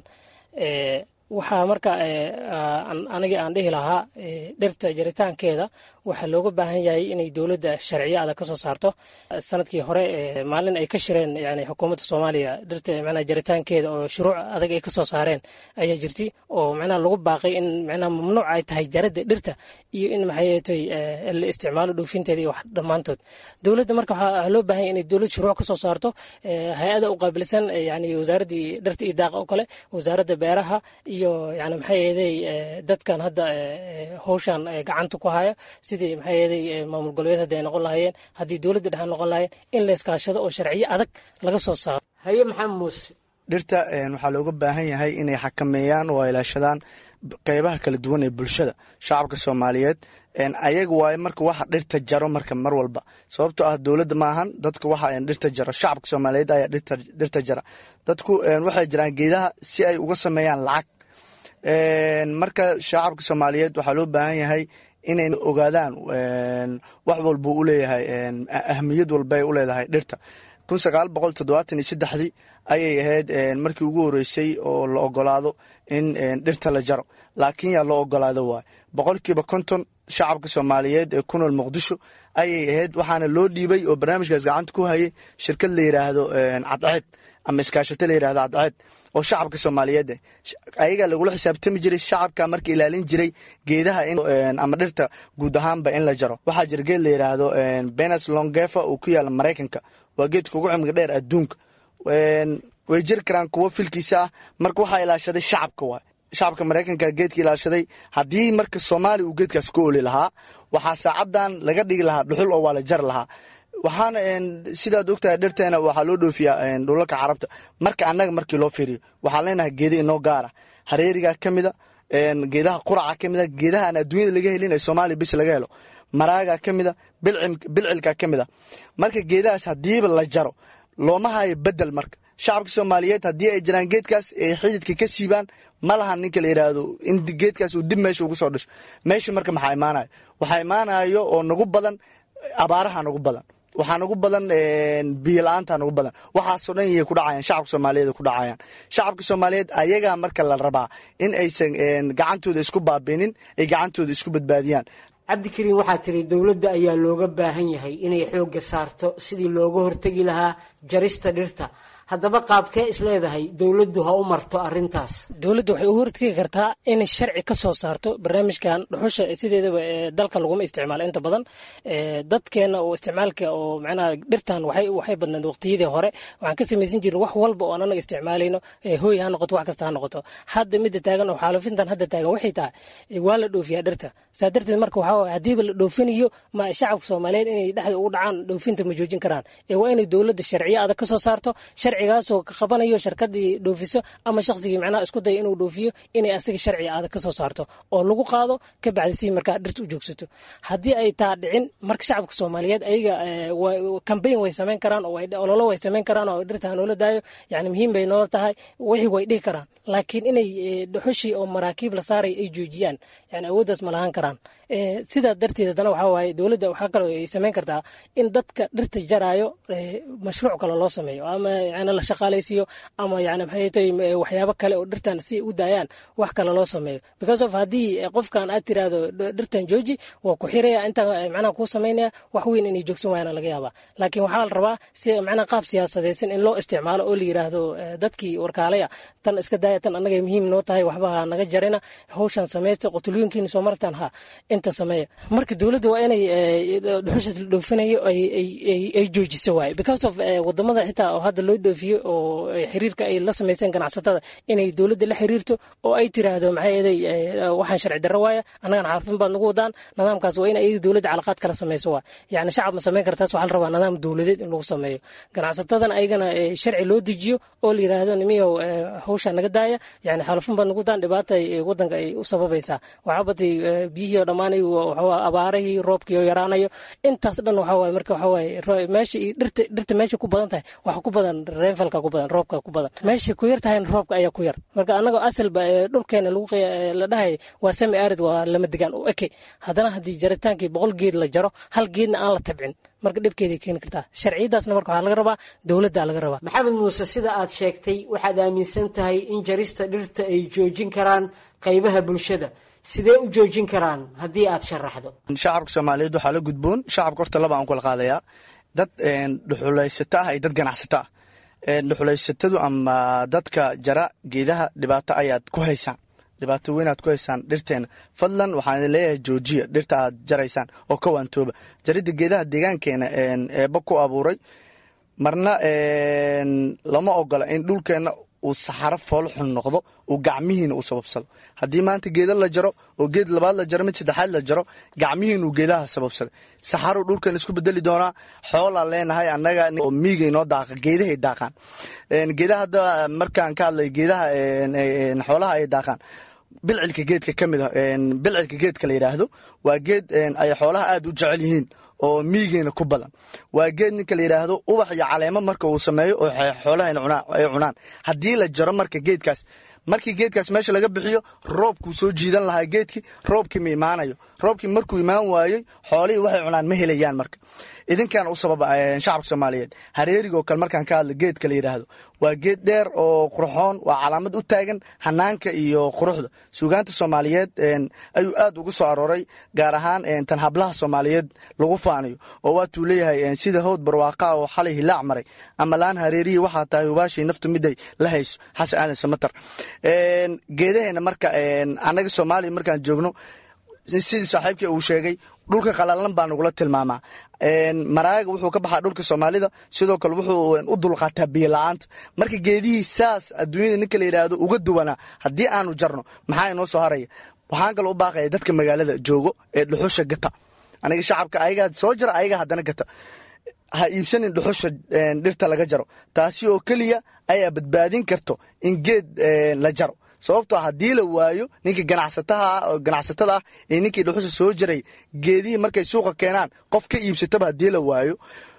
waxaa marka anigii aan dhihi lahaa dhirta jaritaankeeda waxaa looga baahan yahay inay dowladda sharciyo adag ka soo saarto sanadkii hore maalin ay ka shireen yani xukuumadda soomaaliya dhirta macnaha jaritaankeeda oo shuruuc adag ay ka soo saareen ayaa jirtay oo macnaha lagu baaqay in macnaha mamnuuc ay tahay jaradda dhirta iyo in maxaytoy la isticmaalo dhoofinteeda iyo wax dhammaantood dowladda marka waxaa loo baahan yahay inay dowlad shuruuc ka soo saarto hay-ada u qaabilsan yani wasaaraddii dhirta iyo daaqa oo kale wasaaradda beeraha iyo yani maxay eeday dadkan hadda howshan gacanta ku haya sidii maxay eeday maamul goboleed haddi ay noqon lahaayeen haddii dowladda dhexe noqon lahaayeen in la iskaashado oo sharciyo adag laga soo saaro haye maxamed muuse dhirta waxaa looga baahan yahay inay xakameeyaan oo ilaashadaan qeybaha kala duwan ee bulshada shacabka soomaaliyeed ayaga waaye marka waxa dhirta jaro marka mar walba sababtoo ah dowladda maahan dadka waxa dhirta jaro shacabka soomaaliyeed ayaa dhirta jara dadku waxay jiraan geedaha si ay uga sameeyaan lacag marka shacabka soomaaliyeed waxaa loo baahan yahay inay ogaadaan wax walba u leeyahay ahmiyad walba ay u leedahay dhirta kun sagaal boqol toddobaatan iyo saddexdii ayay ahayd markii ugu horeysay oo la ogolaado in dhirta la jaro laakiin yaa loo ogolaado waay boqolkiiba konton shacabka soomaaliyeed ee ku nool muqdisho ayay ahayd waxaana loo dhiibay oo barnaamijkaas gacanta ku hayay shirkad la yiraahdo cadceed ama iskaashato la yirahdo cadceed oo shacabka soomaaliyeed ayagaa lagula xisaabtami jiray shacabka marka ilaalin jiray geedaha ama dhirta guud ahaanba in la jaro waxaa jira geed la yiraahdo benes longefa oo ku yaala maraykanka waa geedka ugu cimriga dheer adduunka way jiri karaan kuwo filkiisa ah marka waxaa ilaashaday shacabka waay shacabka maraykanka geedka ilaashaday haddii marka soomaaliya uu geedkaas ku oli lahaa waxaa saacadan laga dhigi lahaa dhuxul oo waa la jari lahaa waxaana sidaad ogtahay dhirteena waxaa loo dhoofiyaa dhulalka carabta marka annaga markii loo fiiriyo waxaan leenahay geeda inoo gaara hareeriga ka mida geedaha quraca ka mida geedaha aan adduunyada laga helin ee soomaaliya bis laga helo maraaga ka mida bilcilka ka mida marka geedahaas haddiiba la jaro looma hayo bedel marka shacabka soomaaliyeed haddii ay jiraan geedkaas ay xididka ka siibaan ma lahan ninka la yidhaahdo in geedkaas uu dib meesha ugu soo dhasho meesha marka maxaa imaanayo waxaa imaanayo oo nagu badan abaaraha nagu badan waxaa nagu badan biyo la-aanta nagu badan waxaasoo dhan yay ku dhacayaan shacabka soomaaliyeed ku dhacayaan shacabka soomaaliyeed ayagaa marka la rabaa in aysan gacantooda isku baabinin ay gacantooda isku badbaadiyaan cabdikariin waxaa tiri dowladda ayaa looga baahan yahay inay xoogga saarto sidii looga hortegi lahaa jarista dhirta haddaba qaabkee isleedahay dowladdu ha u marto arintaas dowladda waxay u hortegi kartaa inay sharci ka soo saarto barnaamijkan dhuxusha sideedaba dalka laguma isticmaalo inta badan dadkeena oo isticmaalka oo macnaha dhirtan waxay waxay badnayd waqtiyadii hore waxaan ka samaysan jirin wax walba oo aan anaga isticmaalayno hooy ha noqoto wax kasta ha noqoto hadda midda taagan oo xaalufintan hadda taagan waxay tahay waa la dhoofiyaa dhirta saa darteed marka waxaa haddiiba la dhoofinayo ma shacabka soomaaliyeed inay dhexda ugu dhacaan dhoofinta ma joojin karaan ee waa inay dowladda sharciyo adag ka soo saarto sharcigaasoo ka qabanayo sharkadii dhoofiso ama shaqsigii macnaha isku daya inuu dhoofiyo inay asiga sharci adag ka soo saarto oo lagu qaado ka bacdi si markaa dhirta u joogsato haddii ay taa dhicin marka shacabka soomaaliyeed ayaga cambayn way samayn karaan oo ololo way samayn karaan oo dhirta hanoola daayo yani muhiim bay noola tahay wixii way dhihi karaan laakiin inay dhuxushii oo maraakiib la saaray ay joojiyaan yani awooddaas ma lahaan karaan sidaa darteed haddana waxaa waaye dowladda waxaa kaloo ay samayn kartaa in dadka dhirta jaraayo mashruuc kale loo sameeyo ama yani la shaqaalaysiiyo ama yani maxay tahay waxyaabo kale oo dhirtan si u daayaan wax kale loo sameeyo because of haddii qofkan aad tiraahdo dhirtan jooji waa ku xiraya intaa macnaha kuu samaynaya wax weyn inay joogsan waayana laga yaabaa laakiin waxaa la rabaa si macnaha qaab siyaasadeysan in loo isticmaalo oo la yiraahdo dadkii warkaalaya tan iska daaya tan annaga muhiim noo tahay waxba ha naga jarina hawshan samaysta qotulooyinkiina soo martaan ha inta sameeya marka dowladda waa inay dhuxushaas la dhoofinayo ay joojiso waaye because of wadamada xitaa oo hadda loo dhoofiyo oo xiriirka ay la samaysteen ganacsatada inay dowladda la xiriirto oo ay tiraahdo maxay eeday waxaan sharci darro waaya annagana xarfin baad nagu wadaan nidaamkaas waa in ay dowladda calaqaad kala samayso waay yani shacab ma samayn kartaas waxaa la rabaa nidaam dowladeed in lagu sameeyo ganacsatadan ayagana sharci loo dejiyo oo la yiraahdo nimiyow hawsha naga daaya yani xalafin baad nagu daan dhibaata wadanka ay u sababaysaa waxaa batay biyihii oo dhammaanayo abaarahii roobkii oo yaraanayo intaas dhan waxaa waaye marka waxaa waaye meesha dhirta dhirta meesha ku badan tahay waxa ku badan reenfalka ku badan roobka ku badan meesha ku yar tahayna roobka ayaa ku yar marka annagoo asalba dhulkeena lagu la dhahay waa sami arid waa lama degaan u eke haddana haddii jaritaankii boqol geed la jaro hal geedna aan la tabcin marka dhibkeeday keeni kartaa sharciyadaasna marka waxaa laga rabaa dowladda laga rabaa maxamed muuse sida aad sheegtay waxaad aaminsan tahay in jarista dhirta ay joojin karaan qaybaha bulshada sidee u joojin karaan haddii aad sharaxdo shacabka soomaaliyeed waxaa la gudboon shacabka horta laba aan kula qaadayaa dad dhuxulaysato ah iyo dad ganacsato ah dhuxulaysatadu ama dadka jara geedaha dhibaato ayaad ku haysaan dhibaato weynaad ku haysaan dhirteena fadlan waxaan leeyahay joojiya dhirta aad jaraysaan oo ka waantooba jaridda geedaha deegaankeena eeba ku abuuray marna lama ogola in dhulkeenna uu saxaro foolxun noqdo uu gacmihiina uu sababsado haddii maanta geeda la jaro oo geed labaad la jaro mid saddexaad la jaro gacmihiinuu geedaha sababsaday saxaruu dhulkan isku bedeli doonaa xoolaa leenahay annaga oo miigay noo daaqa geedahay daaqaan geedaha hadda markaan ka hadlay geedaha xoolaha ay daaqaan bilcilka geedka ka mid a bilcilka geedka la yidhaahdo waa geed ay xoolaha aad u jecel yihiin oo miigeena ku badan waa geed ninka la yidhaahdo ubax iyo caleemo marka uu sameeyo oo xoolaha ay cunaan haddii la jaro marka geedkaas markii geedkaas meesha laga bixiyo roobkuu soo jiidan lahaa geedkii roobkii ma imaanayo roobkii markuu imaan waayey xoolihii waxay cunaan ma helayaan marka idinkan u sababa shacabka soomaaliyeed hareerigo kale markaan ka hadla geedka la yidhaahdo waa geed dheer oo qurxoon waa calaamad u taagan hanaanka iyo quruxda suugaanta soomaaliyeed ayuu aad ugu soo arooray gaar ahaan tan hablaha soomaaliyeed lagu faanayo oo waatuu leeyahay sida howd barwaaqa oo xalay hilaac maray ama laan hareerihii waxaa tahay hubaashii naftu miday la hayso xasan aadan samatar geedaheena marka annaga soomaaliya markaan joogno sidii saaxiibkii uu sheegay dhulka qalalan baa nagula tilmaamaa maraaga wuxuu ka baxaa dhulka soomaalida sidoo kale wuxuu u dulqaataa biyo la-aanta marka geedihii saas adduunyada ninka la yidhaahdo uga duwanaa haddii aanu jarno maxaa inoo soo haraya waxaan kaloo u baaqaya dadka magaalada joogo ee dhuxusha gata aniga shacabka ayagaa soo jara ayaga haddana gata ha iibsanin dhuxusha dhirta laga jaro taasi oo keliya ayaa badbaadin karto in geed la jaro sababtoo haddii la waayo ninka ganacsatada ah ee ninkii dhuxusha soo jaray geedihii markay suuqa keenaan qof ka iibsataba haddii la waayo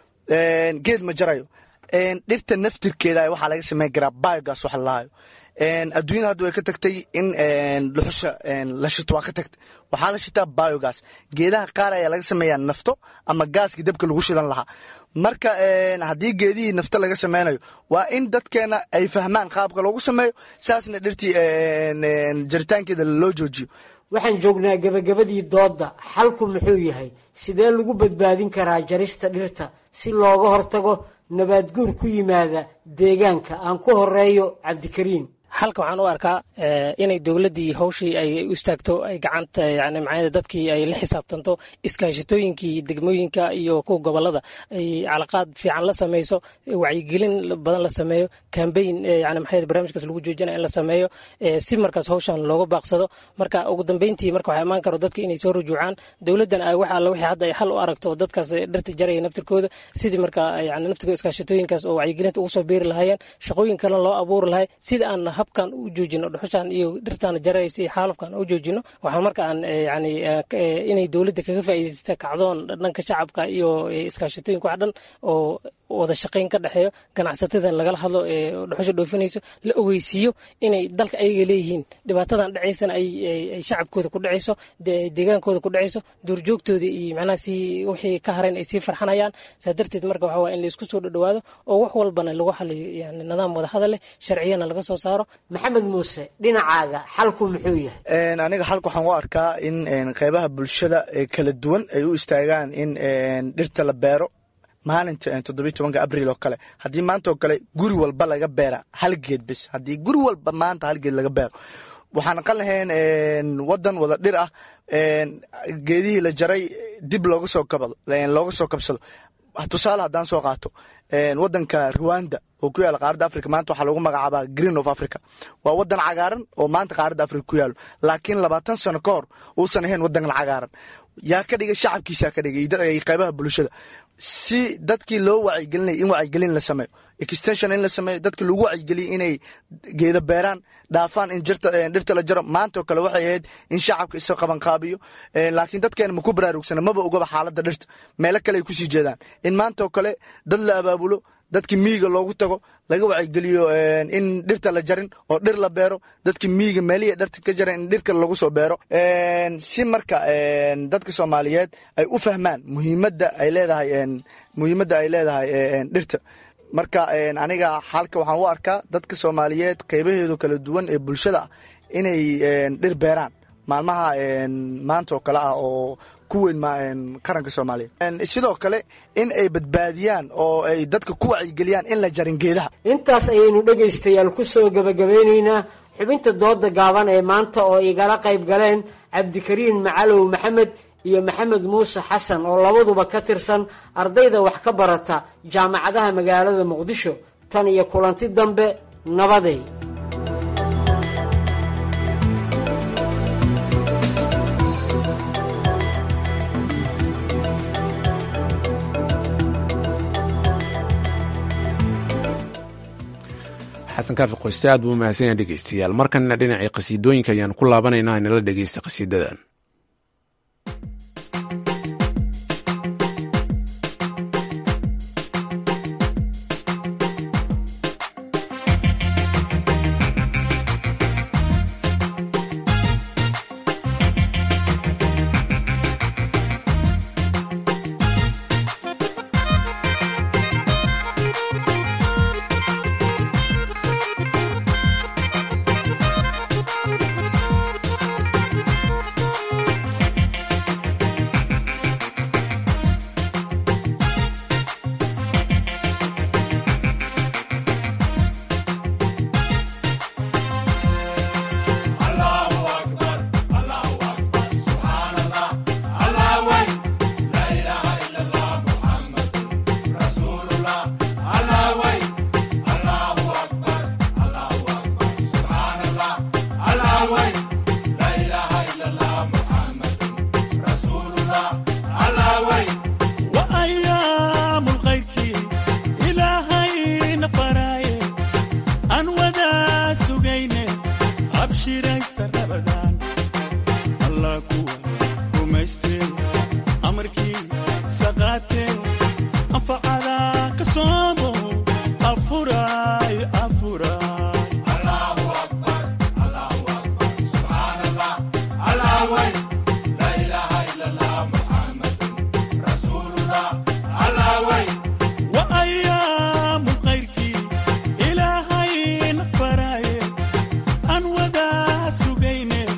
geed ma jarayo dhirta naftirkeeda waxaa laga sameyn karaa biogas wax lalahayo adduunyada hadda way ka tagtay in dhuxusha la shito waa ka tagtay waxaa la shitaa biogas geedaha qaar ayaa laga sameeyaa nafto ama gaaskii dabka lagu shidan lahaa marka haddii geedihii nafto laga sameynayo waa in dadkeena ay fahmaan qaabka loogu sameeyo saasna dhirtii jaritaankeeda loo joojiyo waxaan joognaa gebagabadii doodda xalku muxuu yahay sidee lagu badbaadin karaa jarista dhirta si looga hortago nabaadguur ku yimaada deegaanka aan ku horeeyo cabdikariim xalka waxaan u arkaa inay dowladdii hawshii ay u istaagto ay gacanta yani macnaa dadkii ay la xisaabtanto iskaashatooyinkii degmooyinka iyo kuwa gobolada ay calaqaad fiican la sameyso wacyigelin badan la sameeyo kambayn yani maxaa barnaamijkaas lagu joojinaya in la sameeyo si markaas hawshan looga baaqsado marka ugu dambeyntii marka waxaa imaan karo dadka inay soo rujuucaan dowladdan ay wax alla wixii hadda ay xal u aragto dadkaas dhirta jaraya naftirkooda sidii marka yani naftirkooda iskaashatooyinkaas oo wacyigelinta ugu soo beeri lahaayeen shaqooyin kalena loo abuuri lahay sida aan habkan u joojino dhuxushan iyo dhirtan jaraysa iyo xaalufkan u joojino waxaan marka aan yani inay dowladda kaga faa'iidaysta kacdoon dhanka shacabka iyo iskaashatooyinka wax dhan oo wada shaqayn ka dhexeeyo ganacsatada lagala hadlo ee dhuxusha dhoofinayso la ogeysiiyo inay dalka ayaga leeyihiin dhibaatadan dhacaysana ay shacabkooda ku dhacayso deegaankooda ku dhacayso duurjoogtooda iyo macnaha si wixii ka harayn ay sii farxanayaan saa darteed marka waxaa waye in laisku soo dhadhawaado oo wax walbana lagu xaliyo yani nidaam wada hadal leh sharciyana laga soo saaro maxamed muuse dhinacaaga xalku muxuu yahay aniga xalka waxaan u arkaa in qeybaha bulshada ee kala duwan ay u istaagaan in dhirta la beero maalinta toddobiy tobanka abril oo kale haddii maanta oo kale guri walba laga beera hal geed bes haddii guri walba maanta hal geed laga beero waxaan aqan lahayn wadan wada dhir ah geedihii la jaray dib looga soo kabado looga soo kabsado tusaale haddaan soo qaato wadanka rwanda oo ku yaala qaaradda africa maanta waxaa lagu magacaabaa green of africa waa wadan cagaaran oo maanta qaaradda africa ku yaalo laakiin labaatan sano ka hor uusan ahayn wadan cagaaran yaa ka dhigay shacabkiisaa ka dhigay qeybaha bulshada si dadkii loo wacyigelinaya in wacyigelin la sameeyo extension in la sameeyo dadki lagu wacyigeliya inay geeda beeraan dhaafaan in dhirta la jaro maanta oo kale waxay ahayd in shacabka isa qabanqaabiyo laakiin dadkeena maku baraarugsana maba ogaba xaaladda dhirta meelo kale ay kusii jeedaan in maanta oo kale dad la abaabulo dadkii miyiga loogu tago laga wacyigeliyo in dhirta la jarin oo dhir la beero dadkii miyiga meelihii dhirta ka jaran in dhirka lagu soo beero si marka dadka soomaaliyeed ay u fahmaan muhiimadda ay leedahay muhiimadda ay leedahay dhirta marka aniga xalka waxaan u arkaa dadka soomaaliyeed qeybaheedu kala duwan ee bulshada ah inay dhir beeraan maalmaha maanta oo kale ah oo ku weyn qaranka soomaaliya sidoo kale in ay badbaadiyaan oo ay dadka ku wacyigeliyaan in la jarin geedaha intaas ayaynu dhegaystayaal ku soo gebagabeynaynaa xubinta dooda gaaban ee maanta oo igala qayb galeen cabdikariin macalow maxamed iyo maxamed muuse xasan oo labaduba ka tirsan ardayda wax ka barata jaamacadaha magaalada muqdisho tan iyo kulanti dambe nabaday xasan kaafi qoyste aad buu umahadsan yaha dhegeystayaal markanna dhinacii qhasiidooyinka ayaan ku laabanaynaa inala dhegeysta qhasiidadan ilaahay na faraaye aan wadaa sugayne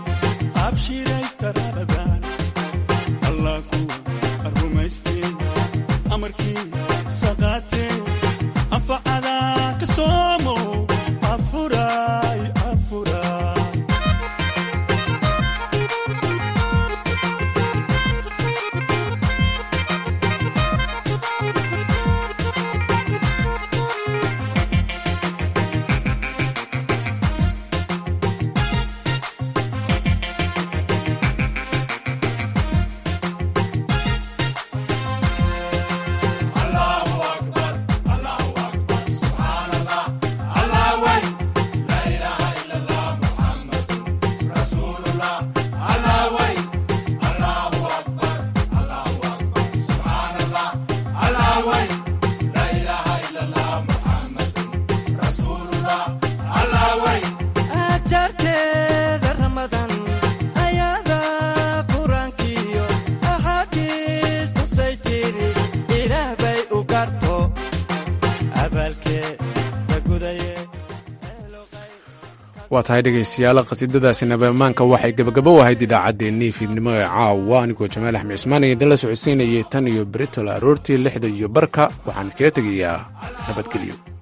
waa tahay dhegaystayaal qasiidadaasi nabamaanka waxay gebagabo u ahayd idaacaddeenii fiidnimo ee caawa anigoo jamaal axmed cismaan ee idinla socodsiinayay tan iyo britol aroortii lixda iyo barka waxaan kaga tegayaa nabadgelyo